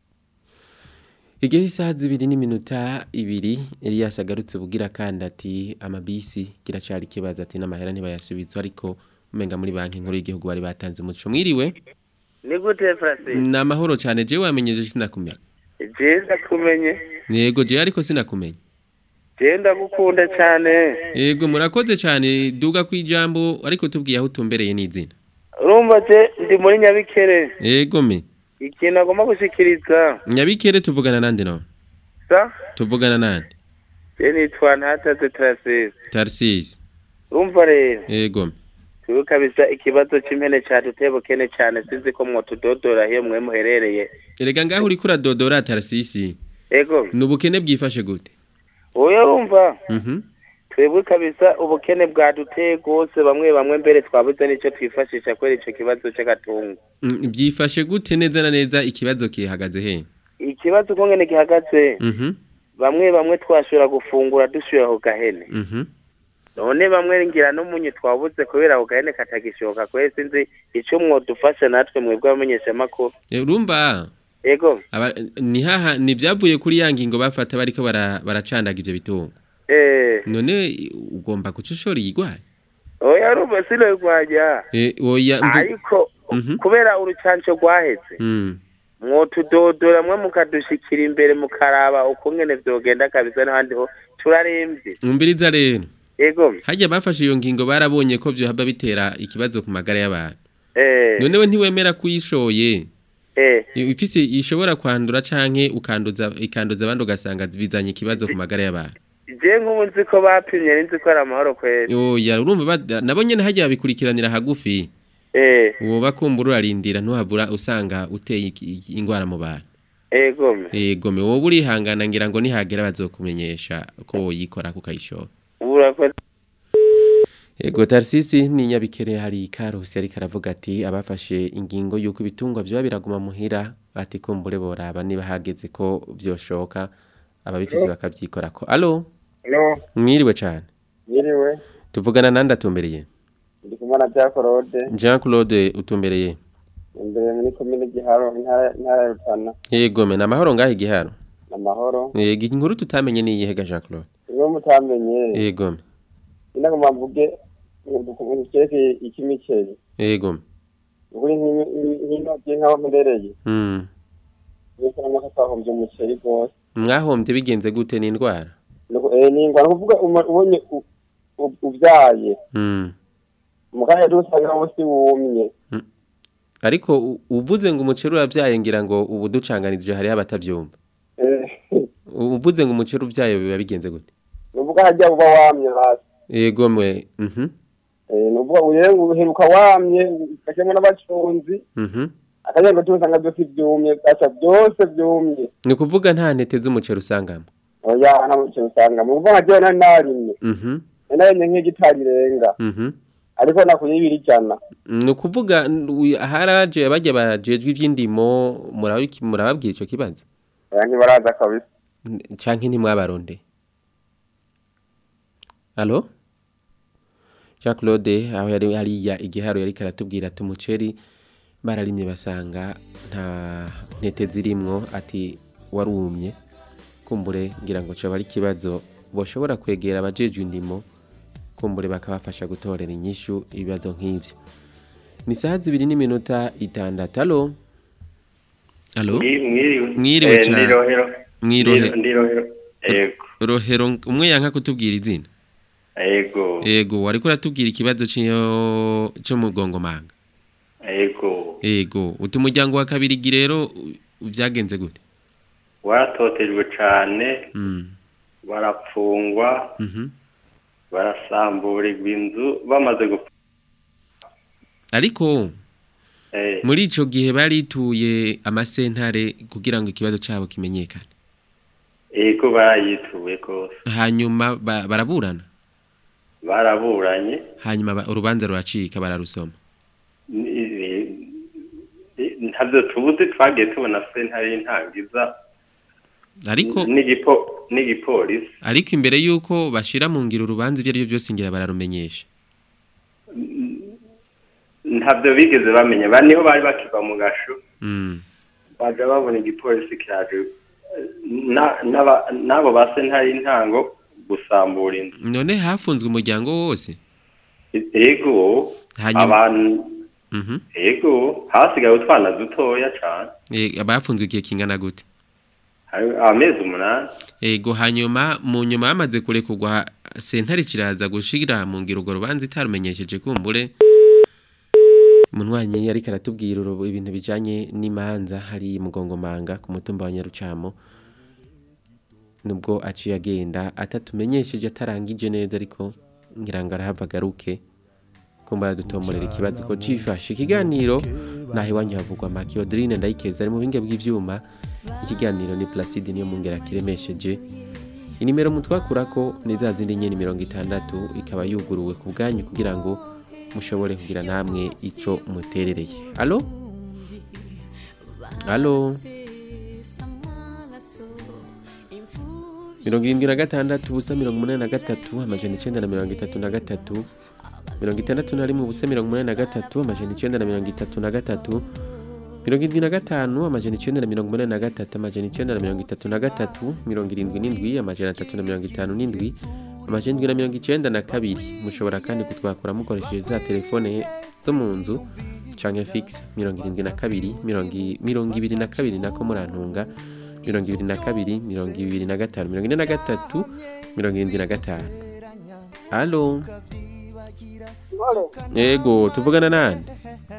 S1: igihe isaha zibiri n'iminota ibiri Elias agarutse bugira kandi ati amabisi kiracari kibaza ati n'amahera ntibayasubizwa ariko umenga muri banki nkuru y'igihugu bari batanze umuco mwiriwe
S14: ni gute Francine
S1: ni amahoro cyane jewe wamenyeje sinakumenya
S14: jenda kumenye
S1: yego jewe ariko sinakumenya
S14: jenda gukunda cyane
S1: yego murakoze cyane duga ku ijambo ariko tubwiye aho utumbereye n'izina
S14: urumva je ndi muri nyabikere
S1: yego me
S14: ikintu agomba gushikiriza
S1: nyabikere tuvugana nande no
S14: sa
S1: tuvugana nande
S14: je nitwa ntataze Tarasisi
S1: Tarsis
S14: urumva rero
S1: yego me
S14: turi kabisa ikibazo cy'impene cyaduteye bukene cyane sinzi ko mwotudodora hiyo mwe muherereye
S1: erega ngaho uriko uradodora Tarsisi
S14: ego
S1: ni ubukene bwifashe gute
S14: oya urumva
S1: mhm
S14: twebwe kabisa ubukene bwaduteye rwose bamwe bamwe mbere twabuze n'icyo twifashisha kubera icyo kibazo cy'agatungo
S1: Mm, byifashe gute neza na neza ikibazo kihagaze he
S14: ikibazo uko ngene gihagaze
S1: mhm
S14: bamwe bamwe twashobora gufungura dushyira ako gahene
S1: mhm
S14: none bamwe ngira n'umunyu twabuze kubera ako gahene katagishoboka kubera sinzi icyo mwodufasha natwe mwebwe abamenyeshamakuru
S1: Eh, urumva
S14: ego
S1: aba ni haha ni byavuye kuri ya ngingo bafata bariko bara baracandaga ivyo bitungo
S14: eh
S1: none ugomba kuca ushora igwaye
S14: oya urumva sino rwajya
S1: eh oya ndu-
S14: ariko
S1: Mhm.
S14: kubera urucanco rwaheze
S1: mm
S14: mwotudodora mwe mukadushikira imbere mukaraba ukungene vyogenda kabisa n'ahandi ho turaremvye
S1: Umviriza rero.
S14: yego
S1: Hajya bafashe iyo ngingo barabonye ko byo haba bitera ikibazo ku magara y'abantu.
S14: eh
S1: None we ntiwemera kuyishoye.
S14: eh
S1: Ifise ishobora kwandura canke ukanduza ikanduza abandi ugasanga bizanye ikibazo ku magara y'abantu.
S14: je nk'ubu nzi ko bapimye nzi ko ari amahoro kweri
S1: Oya urumva ba- nabo nyene hajya babikurikiranira hagufi.
S14: eh
S1: Uwo bakumbura urarindira ntuhabura usanga uteye iki- iki- ingwara mu bantu.
S14: ego
S1: Ego me wowe urihangana ngira ngo nihagera bazokumenyesha ko yikora kukayishora.
S14: urakoze
S1: Ego Tarsisi ni nyabikere hari karusi ariko aravuga ati abafashe ingingo yuko ibitungwa byo biraguma muhira ati kumbure boraba niba hageze ko vyoshoka ababifise
S15: Hello?
S1: bakavyikora ko. Allo?
S15: Hello,
S1: Mwiriwe cyane.
S15: yiriwe,
S1: Tuvugana nande atumbereye?
S15: ndi kumwe na Jack Rode,
S1: Jean Claude utumbereye.
S15: imbere muri komine Giharo, intara intara ya Rutana,
S1: Yego me namahoro ngahe giharo.
S15: n'amahoro.
S1: Yego inkuru tutamenye ni iyihe ga Jean Claude.
S15: Iyo mutamenye,
S1: Yego me.
S15: inagomba mvuge ukuntu cerekeye ikimiceri.
S1: Yego me.
S15: Ukuri nk'intoki nk'aho mperereye,
S1: Mm.
S15: mbese n'amaka twahombye umuceri rwose.
S1: Mwahombye bigenze gute ni indwara?
S15: Nuko- eh, ni ingwara kuvuga uma- ubonye u- u- uvyaye,
S1: Mm.
S15: mu kanya dusanga munsi wumye.
S1: Ariko u- uvuze ngo umuceri uravyaye ngira ngo ubu ducanganije hari abatavyumva.
S15: Eh,
S1: Uvuze ngo umuceri uvyaye biba bigenze gute?
S15: nuvuga harya uba wamye hasi.
S1: Yego mwe. Mhm.
S15: Eh, nuvuga uyenga uheruka wamye, ugashemwo n'abacunzi,
S1: Mhm.
S15: akanyanga tusanga byose byumye, gaca byose byumye.
S1: Ni kuvuga nta ntete z'umuceri usangamo.
S15: oya nta mucyo usanga mu kuvuga jewe nari narimye
S1: Mhm.
S15: narimye nk'igitari irenga
S1: Mhm.
S15: ariko nakuye ibiri ijana
S1: Ni ukuvuga n- uyu- haraje bajya bajejwe ivy'indimo murabiki- murababwira ico kibazo.
S15: oya ntibaraza kabisa
S1: N- Canke ntimwabaronde. Allo? Jean Claude aho yari hariya igiharo yari karatubwira ati umuceri bararimye basanga nta ntete zirimwo ati warumye kumbure ngira ngo coba ari ikibazo boshobora kwegera abajejwe indimo kumbure bakabafasha gutorera inyishu ibibazo nk'ivyo ni saha zibiri n'iminota itandatu alo alo
S9: mwiriwe
S1: mwiriwe
S9: Eh,
S1: cyane
S9: ndi Rohero.
S1: mwirohe
S9: Ndi- ndi Rohero. Yego.
S1: rohero umwe yanka kutubwira izina
S9: Ego.
S1: yego wariko uratubwira ikibazo cyo cyo mu gongomanga
S9: Ego.
S1: yego uti umuryango wa kabirigi rero u- vyagenze gute
S9: Waratotejwe cane,
S1: mm.
S9: barapfungwa,
S1: mhm
S9: barasamburirwa inzu bamaze gupfa.
S1: ariko
S9: Eh,
S1: muri ico gihe barituye amasentare kugira ngo ikibazo cabo kimenyekane
S9: ego barayituye kose.
S1: hanyuma ba, baraburana
S9: Baraburanye.
S1: hanyuma ba, urubanza ruracika bararusoma
S9: Ni- ni- Ntabyo tubuze twagiye tubona sentare y'intangiza
S1: ariko
S9: n'igipo n'igipolisi.
S1: ariko imbere yuko bashira mu ngiro urubanza ibyo ari byo byose ngira bararumenyesha
S9: Ntabyo bigeze bamenya. Ba niho bari bakiva mu gasho.
S1: mm.
S9: baja babona igipolisi kiraje na- n'aba- n'abo ba sentare y'intango gusambura inzu
S1: none hafunzwe umuryango wose
S9: ego
S1: Hanyuma-
S9: abantu
S1: mhm
S9: ego hasigaye utwana dutoya cane
S1: e, abafunzwe igihe kingana gute
S9: hari amezi umunani
S1: ego hanyuma mu nyuma bamaze kurekurwa sentare kiraza gushira mu ngiro urwo rubanza itarumenyesheje kumbure Munwanyi ariko aratubwira urubu- ibintu bijanye n'imanza hari mugongomanga ku mutumba wa Nyarucamo nubwo aciye agenda atatumenyesheje atarangije neza ariko ngira ngo arahava agaruke kumba dutomorera ikibazo ko cifashe ikiganiro naho iwanyu havugwa Maki Odrine ndayikeza ari mu binge bw'ivyuma ikiganiro ni Placide niyo mungera kiremesheje inimero mutwakurako ni za zindi nyene mirongo itandatu ikaba yuguruwe ku bwanyu kugira ngo mushobore kugira namwe ico muterereye alo alo mirongo irindwi na gatandatu ubusa mirongo umunani na gatatu amajana icenda na mirongo itatu na gatatu mirongo itandatu na rimwe ubusa mirongo umunani na gatatu amajana icenda na mirongo itatu na gatatu mirongo irindwi na gatanu amajana icenda na mirongo umunani na gatatu amajana icenda na mirongo itatu na gatatu mirongo irindwi n'indwi amajana atatu na mirongo itanu n'indwi amajana indwi na mirongo icenda na kabiri mushobora kandi kutwakura mukoresheje za telefone zo mu nzu canke fix mirongo irindwi na kabiri mirongo i- mirongo ibiri na kabiri nako murantunga mirongo ibiri na kabiri mirongo ibiri na gatanu mirongo ine na gatatu mirongo irindwi na gatanu halo yego tuvugana nande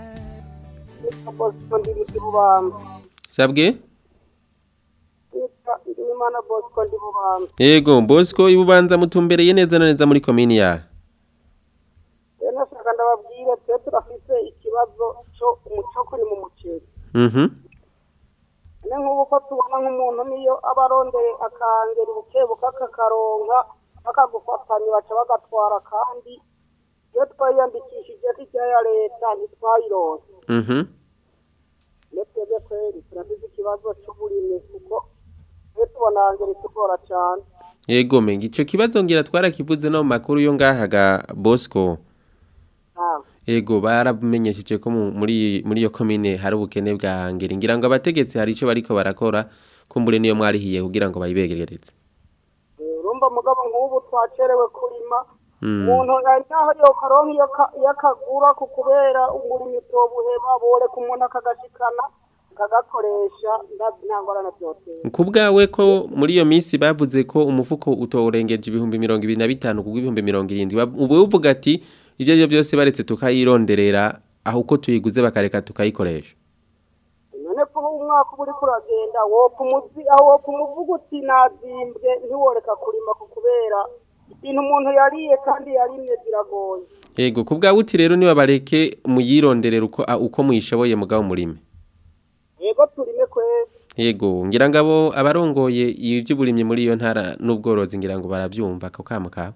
S16: bosco ndi mu bubamba
S1: sabwe
S16: yitwa ndimana bosco ndi bubamba
S1: yego bosco ibubanza mutumbereye neza na neza muri komini ya
S16: rero nashaka ndababwire twe turafise ikibazo cyo umuco kuri mu muceri
S1: mhm
S16: ni nk'ubu ko tubona nk'umuntu niyo aba arondeye akangera ubukebuka akakaronka bakagufatanya baca bagatwara kandi iyo twayiyandikishije hirya ya leta ntitwayironse
S1: mhm
S16: iyo twebwe kweri turafise ikibazo cy'uburimyi kuko twe tubona ngeri tugora cyane
S1: yego menga ico kibazo ngira twarakivuze no mu makuru yo ngaha ga bosco Ego baramenyesheje ko mu- muri muri iyo komine hari ubukene bwa ngeri ngira ngo abategetsi hari ico bariko barakora kumbure niyo mwarihiye kugira ngo bayibegerereze.
S16: urumva mugabo nk'ubu twacerewe kurima
S1: Mm.
S16: umuntu ari naho yokaronka iyo ka- iyo akagura ku kubera umurimo utobuheba boreka umuntu akagashikana akagakoresha nta- nta ngorane byotera
S1: Kubwawe ko muri iyo minsi bavuze ko umufuko utorengeje ibihumbi mirongo ibiri na bitanu kubwo ibihumbi mirongo irindwi Ba- ubu uvuga ati ibyo aribyo byose baretse tukayironderera aho uko tuyiguze bakareka tukayikoresha.
S16: none ko umwaka uba uriko uragenda wopfa umuzi aho wopfa umuvuga uti nazimbwe ntiworeka kurima ku kubera ibintu umuntu yariye kandi yarimye ziragoye
S1: Ego kubwawe uti rero niba bareke muyironderera uko a- uko muyishoboye mugabo murime.
S16: yego turime kwezi
S1: Yego ngira ngabo abarongoye ivy'uburimyi muri iyo ntara n'ubworozi ngira ngo baravyumva ko kamo kabo.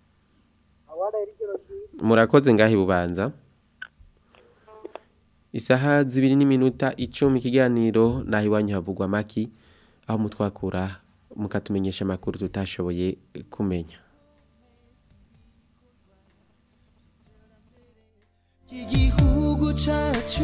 S1: Murakoze ngahi bubanza. Isaha zibiri n'iminota icumi ikiganiro naho iwanyu havugwa maki aho mutwakura mukatumenyesha amakuru tutashoboye kumenya.
S17: igihugu cyacu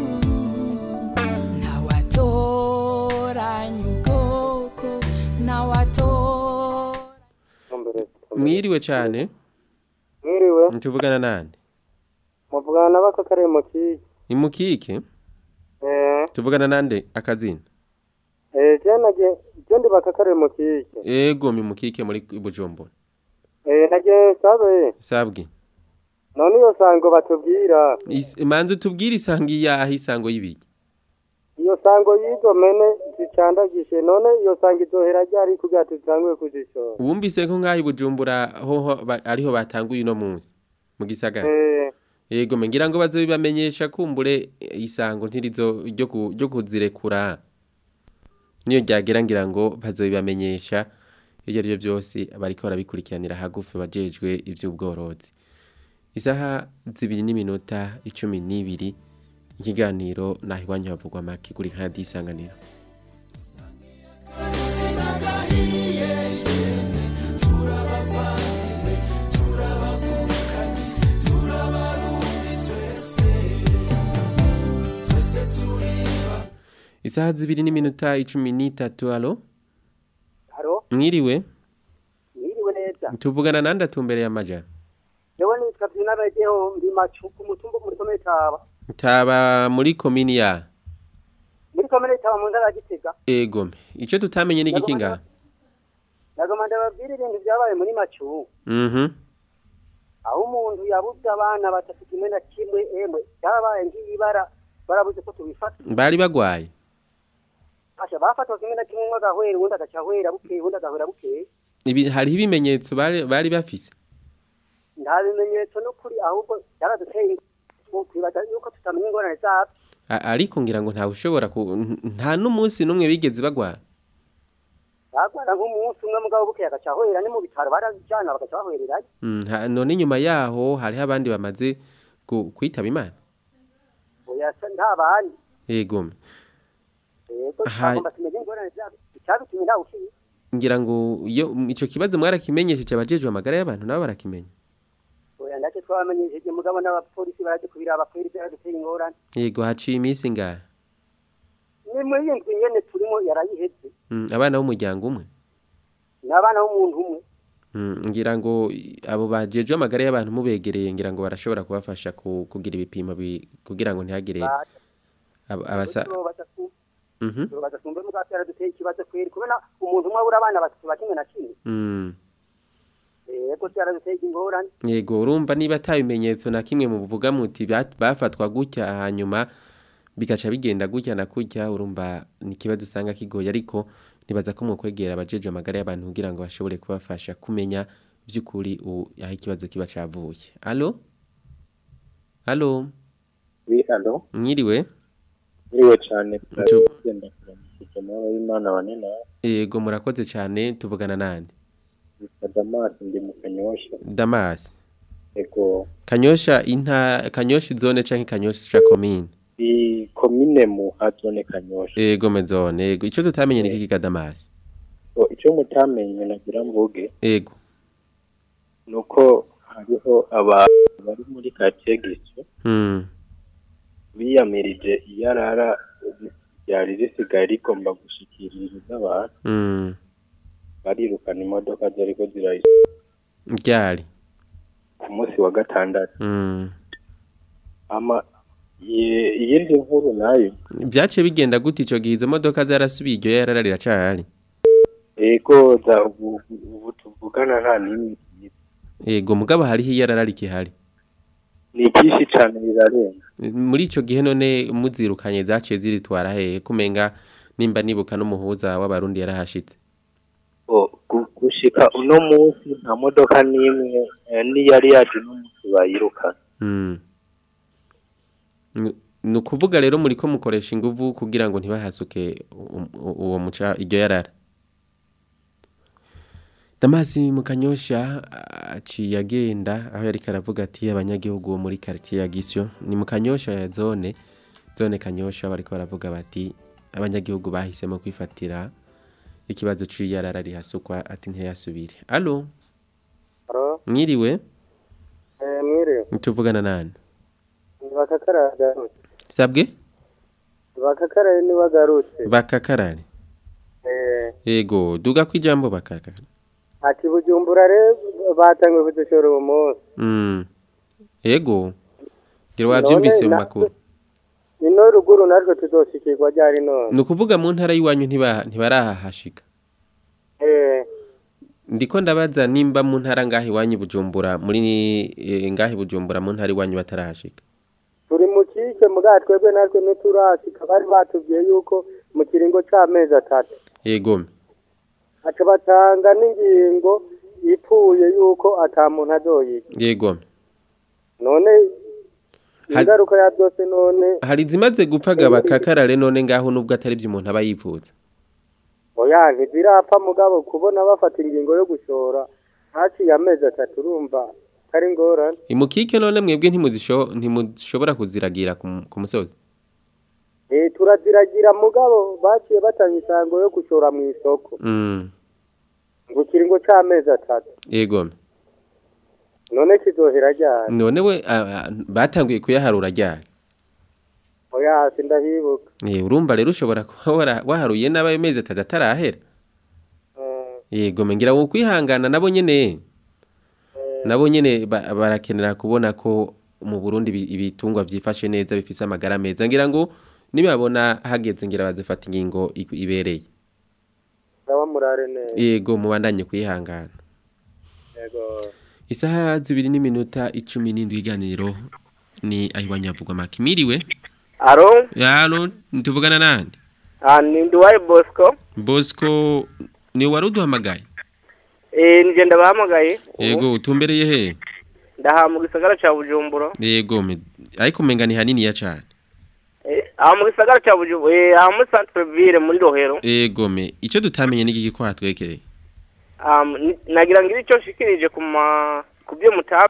S17: ntawatoranya ubwoko ntawatora
S1: Mwiriwe cyane.
S18: Mwiriwe.
S1: Ntuvugana nande?
S18: muvugana n'abakakare mu kiki
S1: Imukike?
S18: eh
S1: Tuvugana nande akazina?
S18: eh je naje je ndi bakakare mu kiki
S1: Ego mimukike muri Bujumbura.
S18: eh naje sabe
S1: Sabwi.
S18: none iyo sango batubwira
S1: Is- Manzu tubwire isangi yaho isango y'ibiki.
S18: iyo sango y'izo mene zicandagishe none iyo sango izohera ryari kugira tutanguye kuzishora
S1: Wumvise ko ngaho i Bujumbura hoho ba- ariho batanguye uno munsi mu gisagara.
S18: eh
S1: Yego mengira ngo bazobibamenyesha kumbure eh, isango ntirizo ryo ku- ryo kuzirekura. Niyo ryagera ngira ngo bazobibamenyesha ibyo ari byo byose bariko barabikurikiranira hagufi bajejwe ivy'ubworozi. Isaha zibiri n'iminota icumi n'ibiri ikiganiro naho iwanyu havugwa make kuri kandi isanganiro.
S17: turabavandimwe turabavukanye turabarundi twese twese turiba
S1: Isaha zibiri n'iminota icumi n'itatu alo
S19: haro
S1: mwiriwe
S19: mwiriwe neza
S1: tuvugana nande atumbereye amaja
S19: jewe nitwa vyinabegeho ndi macu ku mutumba muri komine taba
S1: taba muri komini ya
S19: muri komine taba mu ntara ya gitega
S1: egome ico tutamenye n'igiki ngaha
S19: nagoma ndababwira ibintu vyabaye muri macu
S1: mhm
S19: aho umuntu yabuze abana batatu kimwe na kimwe emwe vyabaye nk'ibara barabuze ko tubifata
S1: bari bagwaye
S19: asha bafatwa kimwe na kimwe umwe agahwera uwundi agaca ahwera bukeye uwundi agahwera bukeye
S1: ibi hariho ibimenyetso bari bari bafise
S19: nta bimenyetso n'ukuri ahubwo byaraduteye twibaza yuko tutamenya ingorane zavyo
S1: A- ariko ngira ngo ntawe ushobora ku nta n'umunsi n'umwe bigeze bagwara
S19: bagwara nk'umunsi umwe mugabo bukeye agaca ahwera ni mu bitaro barajana bagaca bahwererayo
S1: Mm, nta- none nyuma yaho hariho abandi bamaze ku- kwitaba imana
S19: oya se nta bandi
S1: egome
S19: yego
S1: Aha.
S19: twagomba tumenye ingorane zavyo icyabitumye ntawe ukizi
S1: ngira ngo iyo ico kibazo mwarakimenyesheje abajejwe amagara y'abantu nabo barakimenya
S19: oya ndacyo twabamenyesheje mugabo n'abapolisi baraje kubiraba kweri byaraduteye ingorane
S1: yego haciye iminsi ngaha
S19: ni muri iyi ndwi nyene turimo yarayiheze
S1: Mm, abana b'umuryango umwe
S19: ni abana b'umuntu umwe
S1: Mm, ngira ngo i- abo bajejwe amagara y'abantu mubegereye ngira ngo barashobora kubafasha ku- kugira ibipimo bi- kugira ngo ntihagire ab- abasa Mhm.
S19: badasumbe mugatera duteye ikibazo kweri kubona umuntu umwe abura abana batatu bakimwe na kimwe
S1: Mm.
S19: yego cyaraduteye ingorane
S1: yego urumva niba ata bimenyetso na kimwe muvuga muti bat- bafatwa gutya hanyuma bigaca bigenda gutya na kujya urumva ni ikibazo usanga kigoye ariko nibaza ko mu kwegera abajeje amagara y'abantu kugira ngo bashobore kubafasha kumenya by'ukuri u- aho ikibazo kiba cavuye alo alo
S20: Oui, allo
S1: mwiriwe
S20: Iriwe cyane
S1: Tu-
S20: tugenda kuramukije amahoro y'Imana banena
S1: yego murakoze cyane tuvugana nande
S20: Mr. Damas ndi mu Kanyosha
S1: damas
S20: ego
S1: kanyosha inta kanyosha zone canke kanyosha komine
S20: i komine mu hazone Kanyosha
S1: yego mezone yego ico tutamenye ni kiki ka damas
S20: so icyo mutamenye nagira mvuge
S1: yego
S20: nuko hariho abantu bari muri quartier Gisyo
S1: mm.
S20: biyamirije iyarara ryari risigaye rigomba gushikiriza abantu
S1: Mm.
S20: barirukana imodoka zariko zirayi
S1: ryari
S20: ku munsi wa gatandatu
S1: mm.
S20: ama iye- iyindi nkuru nayo
S1: byaciye bigenda gute ico gihe izo modoka zarasubiye iryo yarara riracahari
S20: ego za ubu ubu tuvugana nta n'imwe
S1: yego mugabo hariho iyarara rikihari
S20: ni byinshi cyane birarenga
S1: muri ico gihe none muzirukanye zaciye ziritwara hehe kumenga nimba nibuka n'umuhuza w'abarundi yarahashitse
S20: O, gu- gushika uno munsi nta modoka n'imwe eh, n'iyari yaje n'umunsi bayirukana
S1: Mm. Ni- ni ukuvuga rero muri ko mukoresha inguvu kugira ngo ntibahasuke u- u- uwo muca iryo yarara Damasi mukanyosha aciye agenda aho yari karavuga ati abanyagihugu bo muri quartier ya Gisyo ni mukanyosha ya zone zone kanyosha bariko baravuga bati abanyagihugu bahisemo kwifatira ikibazo c'iyarara rihasukwa ati ntiyasubire allo
S18: Alo,
S1: mwiriwe
S18: eh, mwiriwe.
S1: tuvugana nani
S18: Bakakara agarutse.
S1: sabwe
S18: Bakakara ni wagarutse.
S1: bakakarare
S18: Eh,
S1: yego duga kwijambo bakakara
S18: ati bujumbura re batangwe kudushora uwo munsi.
S1: mm yego gira wavyumvise mu
S18: na-
S1: makuru
S18: Ino ruguru natwe tuzoshikirwa ryari none.
S1: ni ukuvuga mu ntara y'iwanyu ntiba ntibarahashika
S18: Eh,
S1: ndiko ndabaza nimba mu ntara ngaho iwanyu bujumbura muri eh, ngaho bujumbura mu ntara iwanyu batarahashika
S18: turi mu kike muga twebwe natwe ntiturashika bari batubwiye yuko mu kiringo c'amezi atatu.
S1: yego
S18: Aca batanga n'ingingo ipfuye yuko ata muntu azoyiga.
S1: yego
S18: None
S1: Hari-
S18: ingaruka ya byose none
S1: hari zimaze gupfaga bakakarare none ngaho nubwo atari byo umuntu aba yifuza
S18: oya ntizirapfa mugabo kubona bafata ingingo yo gushora haciye amezi atatu urumva kari ngorane
S1: imukike none mwebwe ntimuzisho ntimushobora kuziragira ku mu- ku musozi
S18: eh turaziragira mugabo baciye batanga isango yo gushora mu isoko
S1: mm
S18: ngo kiringo c'amezi atatu
S1: yego
S18: none kizohera ryari
S1: none we ah, ah, batanguye kuyaharura ryari
S18: oya sindahibuka
S1: Eh, urumva rero ushobora kuba wara- waharuye n'abayo mezi atatu atarahera yego mengira wo kwihangana nabo nyene nabo nyene ba- barakenera kubona ko mu Burundi ibi- ibitungwa vyifashe neza bifise amagara meza ngira ngo nibabona hageze ngira bazifata ingingo i- ibereye
S18: ndaba murare neza
S1: yego mubandanye kwihangana
S18: yego
S1: isaha zibiri n'iminota icumi n'indwi iganiro ni ahiwanyavugwa makimiriwe
S14: Aro,
S1: yalo ntuvugana nande
S14: ah, ni Nduwaye Bosco.
S1: Bosco ni wari uduhamagaye
S14: Eh, nije ndabahamagaye. ubu.
S1: yego utumbereye he
S14: Ndaha mu gisagara ca Bujumbura.
S1: yego me- ariko menga ni hanini ya cane
S14: Eh, aha mu gisagara ca Bujumbura, eh, aha muri centre ville muri Rohero.
S1: yego me ico tutamenye n'igiki ko hatwekereye
S14: Um, ni- nagira ngo ico nshikirije ku ma ku byo mutaba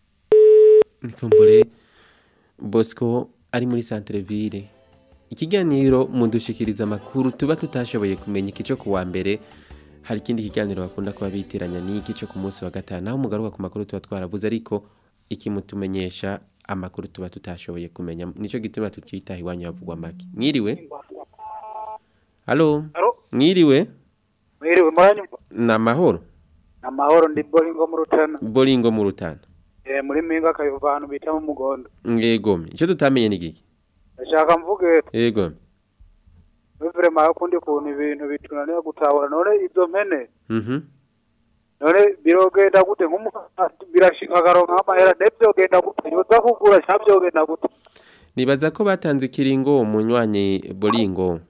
S1: nikumbure Bosco ari muri centre ville ikiganiro mudushikiriza amakuru tuba tutashoboye kumenya ikico kuwa mbere hari ikindi kiganiro bakunda kuba bitiranya n'iki cyo ku munsi wa gatanu aho mugaruka ku makuru tuba twarabuze ariko ikimutumenyesha amakuru tuba tutashoboye kumenya nico gituma tucita iwanyu havugwa make mwiriwe Halo
S21: Halo?
S1: mwiriwe
S21: Mwiriwe muranyumva
S1: na mahoro
S21: amahoro ndi boringo mu rutana
S1: boringo mu rutana
S21: eh muri minga akayuva ahantu bita mu mugondo
S1: yego icyo tutamenye ni giki
S21: ndashaka mvuge
S1: yego
S21: vrema akundi kuntu ibintu bitunaniye gutahura none izo mpene
S1: mhm
S21: none birogenda gute nk'umuntu birashika akaronka amahera ne byogenda gute yoza kugura cyangwa byogenda gute
S1: nibaza ko batanze ikiringo munywanyi boringo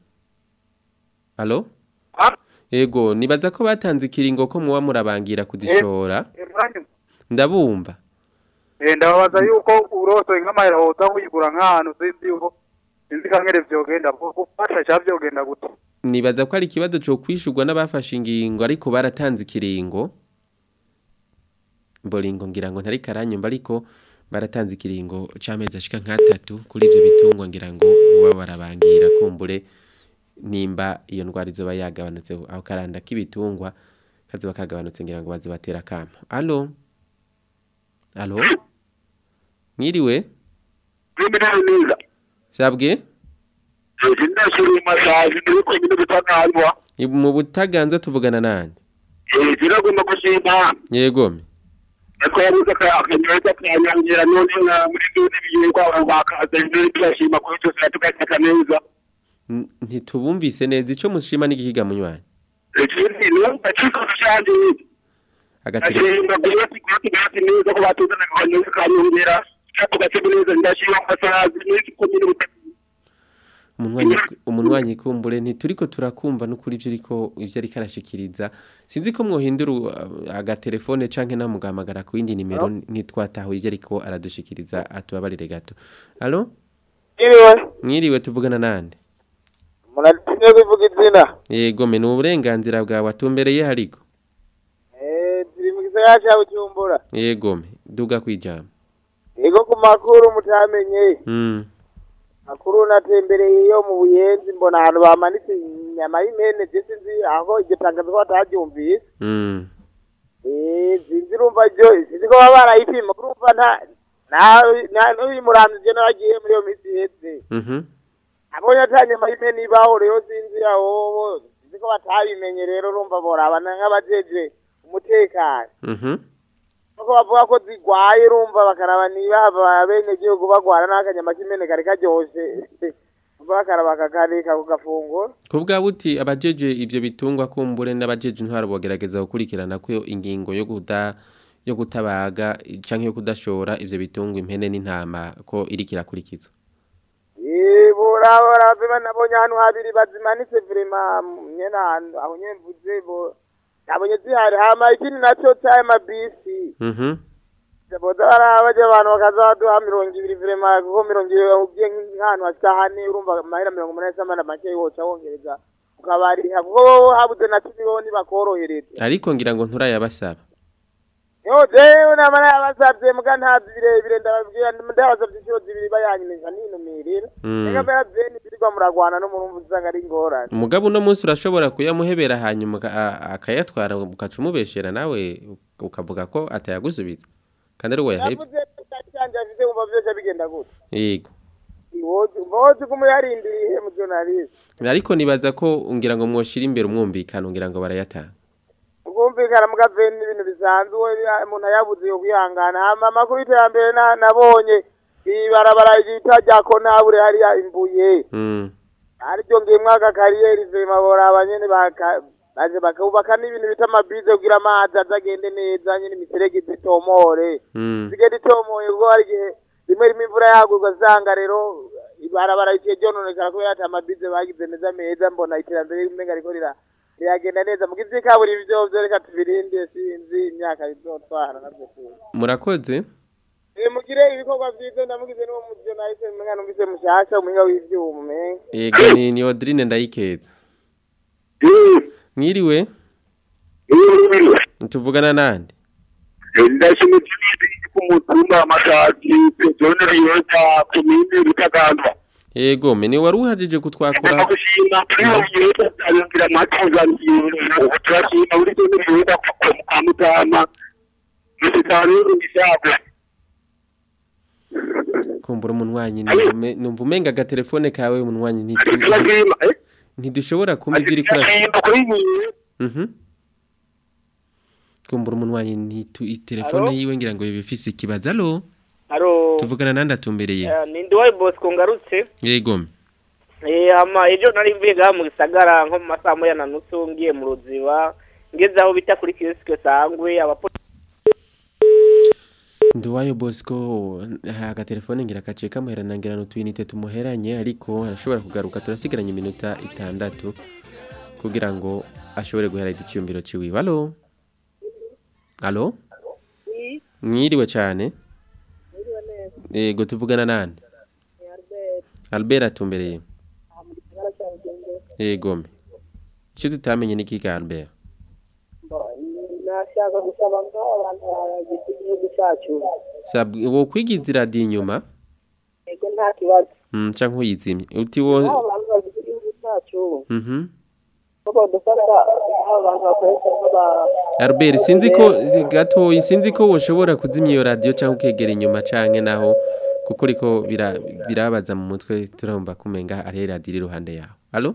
S1: Allo Yego nibaza ko batanze ikiringo ko muba murabangira kuzishora ndabumva
S21: eh ndababaza yuko uroto nk'amahera woza kuyigura nk'ahantu sinzi yuko sinzi kangere vyogenda gufasha cyangwa byogenda gute
S1: nibaza ko ari ikibazo cyo kwishurwa n'abafashe ingingo ariko baratanze ikiringo boringo ngira ngo ntari karanyumva ariko baratanze ikiringo c'amezi ashika nk'atatu kuri ivyo bitungwa ngira ngo uba barabangira kumbure nimba iyo ndwara izoba yagabanutse aho karanda k'ibitungwa kazoba kagabanutse ngira ngo bazibatera kama allo allo mwiriwe
S10: neza
S1: sabwe
S10: ndashiriye masaje ndiko nyine gutaganzwa
S1: mu butaganza tuvugana nande
S10: eh ziragomba gushima
S1: yego
S10: ariko yabuze akanyoza kanyangira none nka muri done biyirwa bakaza ndiri tuyashima kuri cyo tugataka neza
S1: N- ntitubumvise neza ico mushima n'igihiga munywanyi
S10: ikindi no ndacika cyane
S1: agatire
S10: ashimba kuba sigati gati neza ko batuzana akanyoza kanyongera tugataka neza ndashima masaje n'iki ko nyine
S1: umunwanyi umunwanyi kumbure ntituriko turakumva n'ukuri ivyo uriko ivyo ariko arashikiriza sinzi ko mwohindura uh, agatelefone canke namugamagara ku yindi nimero ntitwatahuye ivyo ariko aradushikiriza atubabarire gato allo
S21: Iriwe
S1: mwiriwe tuvugana nande
S21: muratinye kuvuga izina
S1: yego me n'uburenganzira bwawe atumbereye hariko
S21: eh turi mu gisagara cya Bujumbura
S1: yego me duga kwijambo
S21: yego ku makuru mutamenye
S1: mm
S21: makuru natembereye iyo mu buyenzi mbona ahantu bamanitse inyama y'imene je sinzi aho iryo tangazo ko bataryumvise
S1: mm
S21: eh sinzi urumva ryo sinzi ko baba barayipima urumva nta nta nta- n'uyu muramyi je naragiye muri iyo minsi iheze
S1: mhm
S21: abonye ata nyama y'imene ibaho rero sinzi aho sinzi ko batabimenye rero urumva borabana nk'abajeje umutekano
S1: mhm
S21: nuko bavuga ko zigwaye urumva bakaraba niba bene gihugu bagwara n'akanyama k'imene kari karyoshe bakaraba kakareka ku gafunguro
S1: kubwa buti abajeje ivyo bitungwa kumbure n'abajeje intwaro bogerageza gukurikirana ko ingingo yo guda yo gutabaga canke yo kudashora ivyo bitungwa impene n'intama ko iriko irakurikizwa
S21: burabora vema nabonye ahantu habiri bazimanitse vrema nyene ahantu aho nyene mvuze bo nabonye zihari hama ikindi naco c'ayo mabisi
S1: mhm
S21: boza barabaje abantu bakaza baduha mirongo ibiri vrema kuko mirongo ibiri ugiye nk'ahantu hashika hane urumva amahera mirongo umunani s'amana make woca wongereza ukabariha kuko bo habuze na cumi bo ntibakorohereza
S1: ariko ngira ngo nturayabasaba
S21: yo jewe namara yabasavye muga ntazi birebire ndababwira ndabasavye inshuro zibiri bayanyemeza ninumirira
S1: Mm.
S21: ega mbera vyeni birirwa muragwana n'umurumva usanga ari ingorane
S1: umugabo uno munsi urashobora kuyamuhebera hanyuma aka- a- akayatwara ugaca umubeshera nawe ukavuga ko atayagusubiza kandi ari we yahebye
S21: yavuze cyanje afite umva vyose bigenda gute
S1: yego
S21: iwoje woje kumuyarindiriye mu journalist
S1: ariko nibaza ko ngira ngo mwoshira imbere umwumvikano ngira ngo barayatanga
S21: ubwumvikana muga veni n'ibintu bisanzwe ya- umuntu ayabuze yo kwihangana hama amakuru y'iterambere na- nabonye ibarabara ryita rya konabure hariya imbuye
S1: mm.
S21: ariko ngemwe aka kariyeri vema boraba nyene baka baje bakubaka n'ibintu bita amabize kugira amazi azagende neza nyene imiserege zitomore
S1: Mm.
S21: zigenda itomoye kuko hari igihe rimwe rimwe imvura yagurwa usanga rero ibarabara riciye ryononekara kubera ati amabize bagize neza meza mbona iterambere rimenga riko rira riragenda neza mu gizi kaburimbo vyo vyo reka tubirinde sinzi imyaka bizotwara navyo sinzi
S1: murakoze
S21: Eh, mugire ibikorwa vyiza ndamugize n'uwo mujonaliste umenga numvise mushasha umuhinga w'ivyuma umenga
S1: yego ni ni Odrine ndayikeza mwiriwe tuvugana nande
S10: ndashimye ku mutumba amashaji zone riyoza komine rutaganzwa
S1: yego me ni wari uhajije kutwakura
S10: gushima turiyoza ayumvira amatuzaniye ubu turashima buri zone riyoza kwa mutama musitani n'ishaka
S1: kumbura umunwanyi numva- numva umenga agatelefone kawe umunwanyi ntitu-
S10: turashima
S1: ntidushobora kumva ibyo uri kurashima
S10: turashima kuri nyine
S1: Mhm. twumbura umunwanyi ntitu telefone
S2: Alo?
S1: yiwe ngira ngo bifise ikibazo alo
S2: Aro.
S1: tuvugana nandi atumbereye
S2: Eh, ni Ndiwaye Bosco ngarutse.
S1: yego
S2: Eh ama ejo nari mbiga mu gisagara nko mu masaha moya na nusu ngiye mu ruziba ngeze aho bita kuri kioske sangwe abapolisi
S1: Nduwayo Bosco aga telefone ngira kaciye kamuherana ngira no twinite tumuheranye ariko arashobora kugaruka turasigaranye iminota itandatu kugira ngo ashobore guhera icyumviro ciwe alo alo mwiriwe cyane yego tuvugana nande Albert atumbereye yego mbe icyo tutamenye ni kiga Albert
S22: nashaka gusaba ngo abantu bagize igihugu cyacu
S1: Sab wo kwigiza radio inyuma
S22: ego nta kibazo
S1: mm canke uyizimye uti wo
S22: aho abantu bagize igihugu cyacu
S1: mhm
S22: kuko dufata aho abantu bakoresha nk'aba
S1: Albert sinzi ko gato sinzi ko woshobora kuzimya iyo radio cyangwa ukegera inyuma canke naho kuko riko bira- birabaza mu mutwe turumva kumenga ari radio iri iruhande yawe allo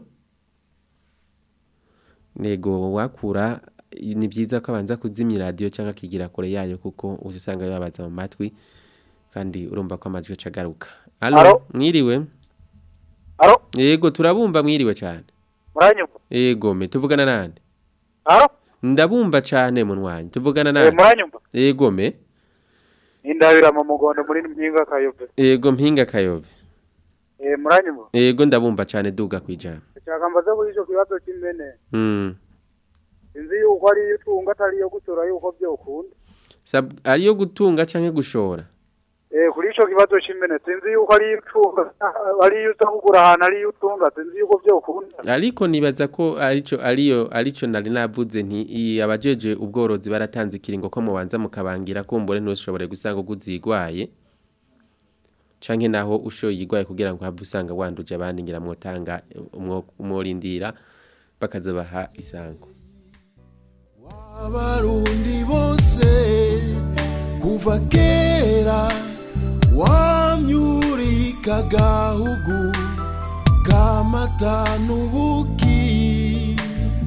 S1: nego wakura ni byiza ko abanza kuzimya radio cyangwa akigira kure yayo kuko usanga bibabaza mu matwi kandi urumva ko amajwi acagaruka allo
S23: Allo?
S1: mwiriwe
S23: Allo?
S1: yego turabumva mwiriwe cyane
S23: muranyumva
S1: yego me tuvugana nande
S23: Allo?
S1: ndabumva cyane munwanyi tuvugana
S23: Eh,
S1: nande
S23: muranyumva
S1: yego me
S23: indabira mu mugondo muri mpinga kayove
S1: Ego mpinga kayove.
S23: eh muranyumva
S1: Ego ndabumva cyane duga kwijana.
S23: cyaka mbaze kuri ico kibazo cy'impene
S1: Mm.
S23: sinzi yuko ari iyo utunga atari iyo gutora yuko byokunda
S1: Sab ariyo gutunga canke gushora.
S23: eh kuri ico kibazo cy'impene sinzi yuko ari iyo utunga ari iyo uza kugura ahantu ari iyo utunga sinzi yuko byokunda
S1: Ariko nibaza ko arico ariyo arico nari navuze nti i- abajeje ubworozi baratanze ikiringo ko mubanza mukabangira kumbure ntushobore gusanga uguzigwaye. Canke naho ushoye igwaye kugira ngo have usanga wanduje abandi ngira mwotanga umwo- umworindira bakazobaha isango.
S17: abarundi bose kuva kera wamyurika gahugu kamata n'ubuki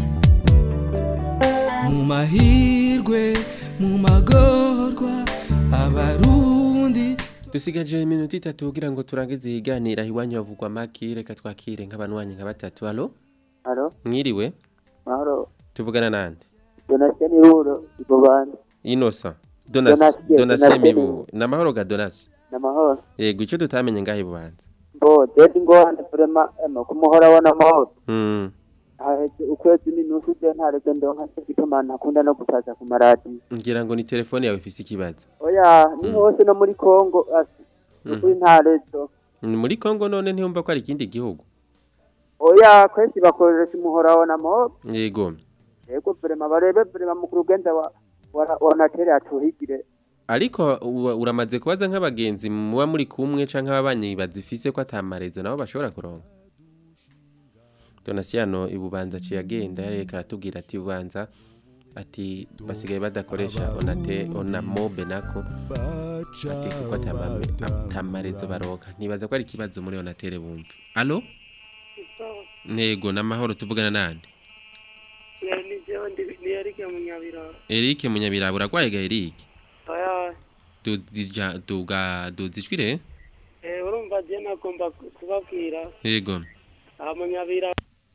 S17: mu mahirwe mu magorwa abarundi
S1: Dusigaje iminota itatu kugira ngo turangize iganira iwanyu havugwa maki reka twakire nk'abanwanyi nka batatu. Allo?
S24: Halo,
S1: Mwiriwe?
S24: mahoro.
S1: Tuvugana nande?
S24: Donatien Iruro, Igobanda.
S1: Innocent. Donas
S24: Donatien,
S1: Donatien
S24: Donatien.
S1: Mibu. Namahoro ga Donas.
S24: Namahoro.
S1: Yego ico tutamenye ngahe bubanza.
S24: Bo, dedi ngorane vrema ema kumuhora wa namahoro.
S1: Mm.
S24: Haheze ukwezi n'inusu je ntareke ndonka se gituma ntakunda no gusaza ku maradi.
S1: Ngira ngo ni telefone yawe ifise ikibazo.
S24: Oya, ni hose no muri Kongo asi.
S1: Mm.
S24: Kuri ntarezo.
S1: Ni muri Kongo none ntiyumva ko ari ikindi gihugu.
S24: Oya, kwesi bakoresha umuhora wa namahoro.
S1: Yego.
S24: Yego vrema barebe vrema mu kurugenda wa wa wa natere atuhigire.
S1: Ariko uwa- uramaze kubaza nk'abagenzi muba muri kumwe canke ababanyi bazifise ko atamarezo nabo bashobora kuronka. Donasiano ibubanza ciye agenda yareka aratubwira ati ubanza ati basigaye badakoresha onate ona mobe nako ati kuko atamame atamarezo baronka ntibaza ko ari ikibazo muri onatere bumva allo nego namahoro tuvugana nande
S22: ni jewe ndi ni Eric Munyabiraro
S1: Eric munyabirabo uragwaye ga Eric
S22: oya
S1: dudija duga duzijwire
S22: eh urumva je nagomba kubabwira
S1: yego
S22: aha Munyabiraro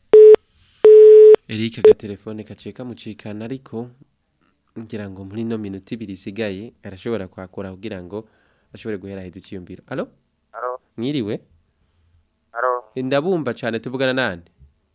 S1: Eric agatelefone kaciye kamucikana ariko ngira ngo muri no minota ibiri isigaye arashobora kwakura kugira ngo ashobore guhera heza icyiyumviro allo
S23: Alo,
S1: mwiriwe
S23: alo,
S1: ndabumva cyane tuvugana nande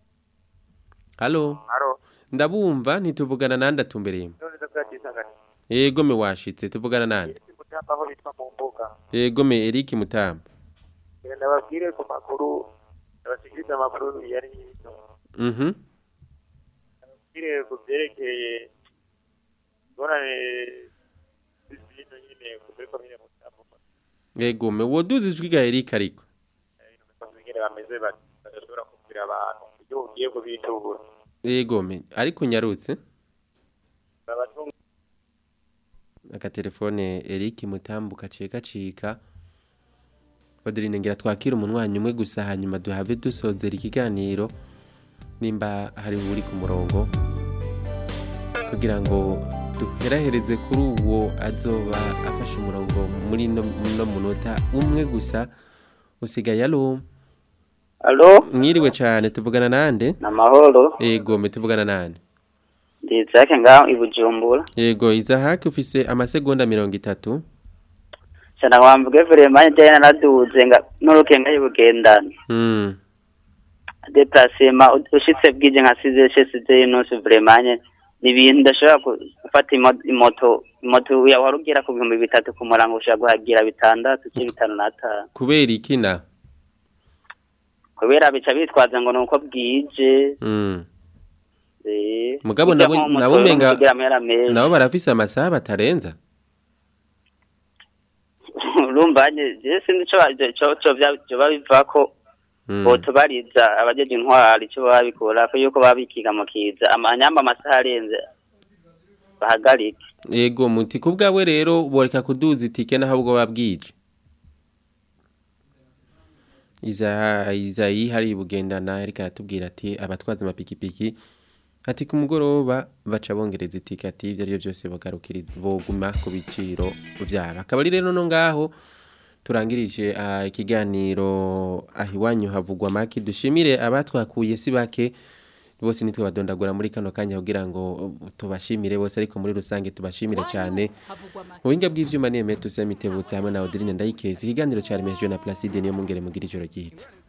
S1: allo
S23: alo.
S1: ndabumva ntituvugana nande atumbereye
S23: None ndakwatizangana.
S1: yego me washitse tuvugana nande
S23: Kutamba aho bitwa mu mbuga.
S1: yego me Eric Mutamba
S23: Genda babwire ku makuru abashikiriza amakuru yari yito.
S1: mhm
S23: Babwire ku byerekeye ngorane z'ibintu nyine kuri komine Mutamba.
S1: yego me woduzijwi ga Eric ariko
S23: Nyine bameze bati badashobora kubwira abantu ibyo ugiye kubitubura.
S1: yego me ariko nyarutse
S23: Babatunga
S1: agatelefone Eric Mutambu kaciye gacika Adeline ngira twakira umunwanyi umwe gusa hanyuma duhave dusozera ikiganiro nimba hari uri ku murongo kugira ngo duherahereze kuri uwo azoba afashe umurongo muri no no munota umwe gusa usigaye alo
S3: Alo,
S1: mwiriwe cyane tuvugana nande
S3: namahoro.
S1: yego me tuvugana nande
S3: Ndi Isaac ngaho i Bujumbura.
S1: yego izahaki ufise amasegonda mirongo itatu
S3: Sana wamvuge vraiment njye naraduze nga n'urukenga y'ubugendana.
S1: mm.
S3: Déplacement ushitse bwije nka 6 chez nusu vraiment nye ni ibintu ndashobora ku- gufata imo- imoto imoto ya warugira ku bihumbi bitatu ku murango ushobora guhagira bitandatu cyangwa bitanu n'atanu.
S1: kubera ikina
S3: Kubera bica bitwaza ngo nuko bwije.
S1: mm.
S3: Eh.
S1: mugabo
S3: burya
S1: nabo
S3: nko moto
S1: nabo
S3: yo
S1: menga
S3: kugira amahera menshi.
S1: nabo barafise amasaha batarenza
S3: urumva nye je sinzi ico ba- ico ico vya- vyoba bivako
S1: Mm.
S3: botubariza abajeje intwari ico baba bikora ko yuko baba bikiga mu kiza amanyamba amasaha arenze bahagarike
S1: yego muti kubwawe rero boreka kuduza itike naho ubwo babwije iza izayi hari bugendana ariko aratubwira ati abatwaza amapikipiki ati ku mugoroba baca bongereza itike ati ibyo ari byo byose bogarukiriza boguma ku biciro byabo akaba ari rero no ngaho turangirije ah, ikiganiro aho iwanyu havugwa make dushimire abatwakuye si bake bose nitwe badondagura muri kano kanya kugira ngo tubashimire bose ariko muri rusange tubashimire cyane mu buhinga bw'ivyuma ni Emetu Semitebutse hamwe na Audrine Ndayikezi ikiganiro cyaremejwe na Placide niyo mungere mugira ijoro ryiza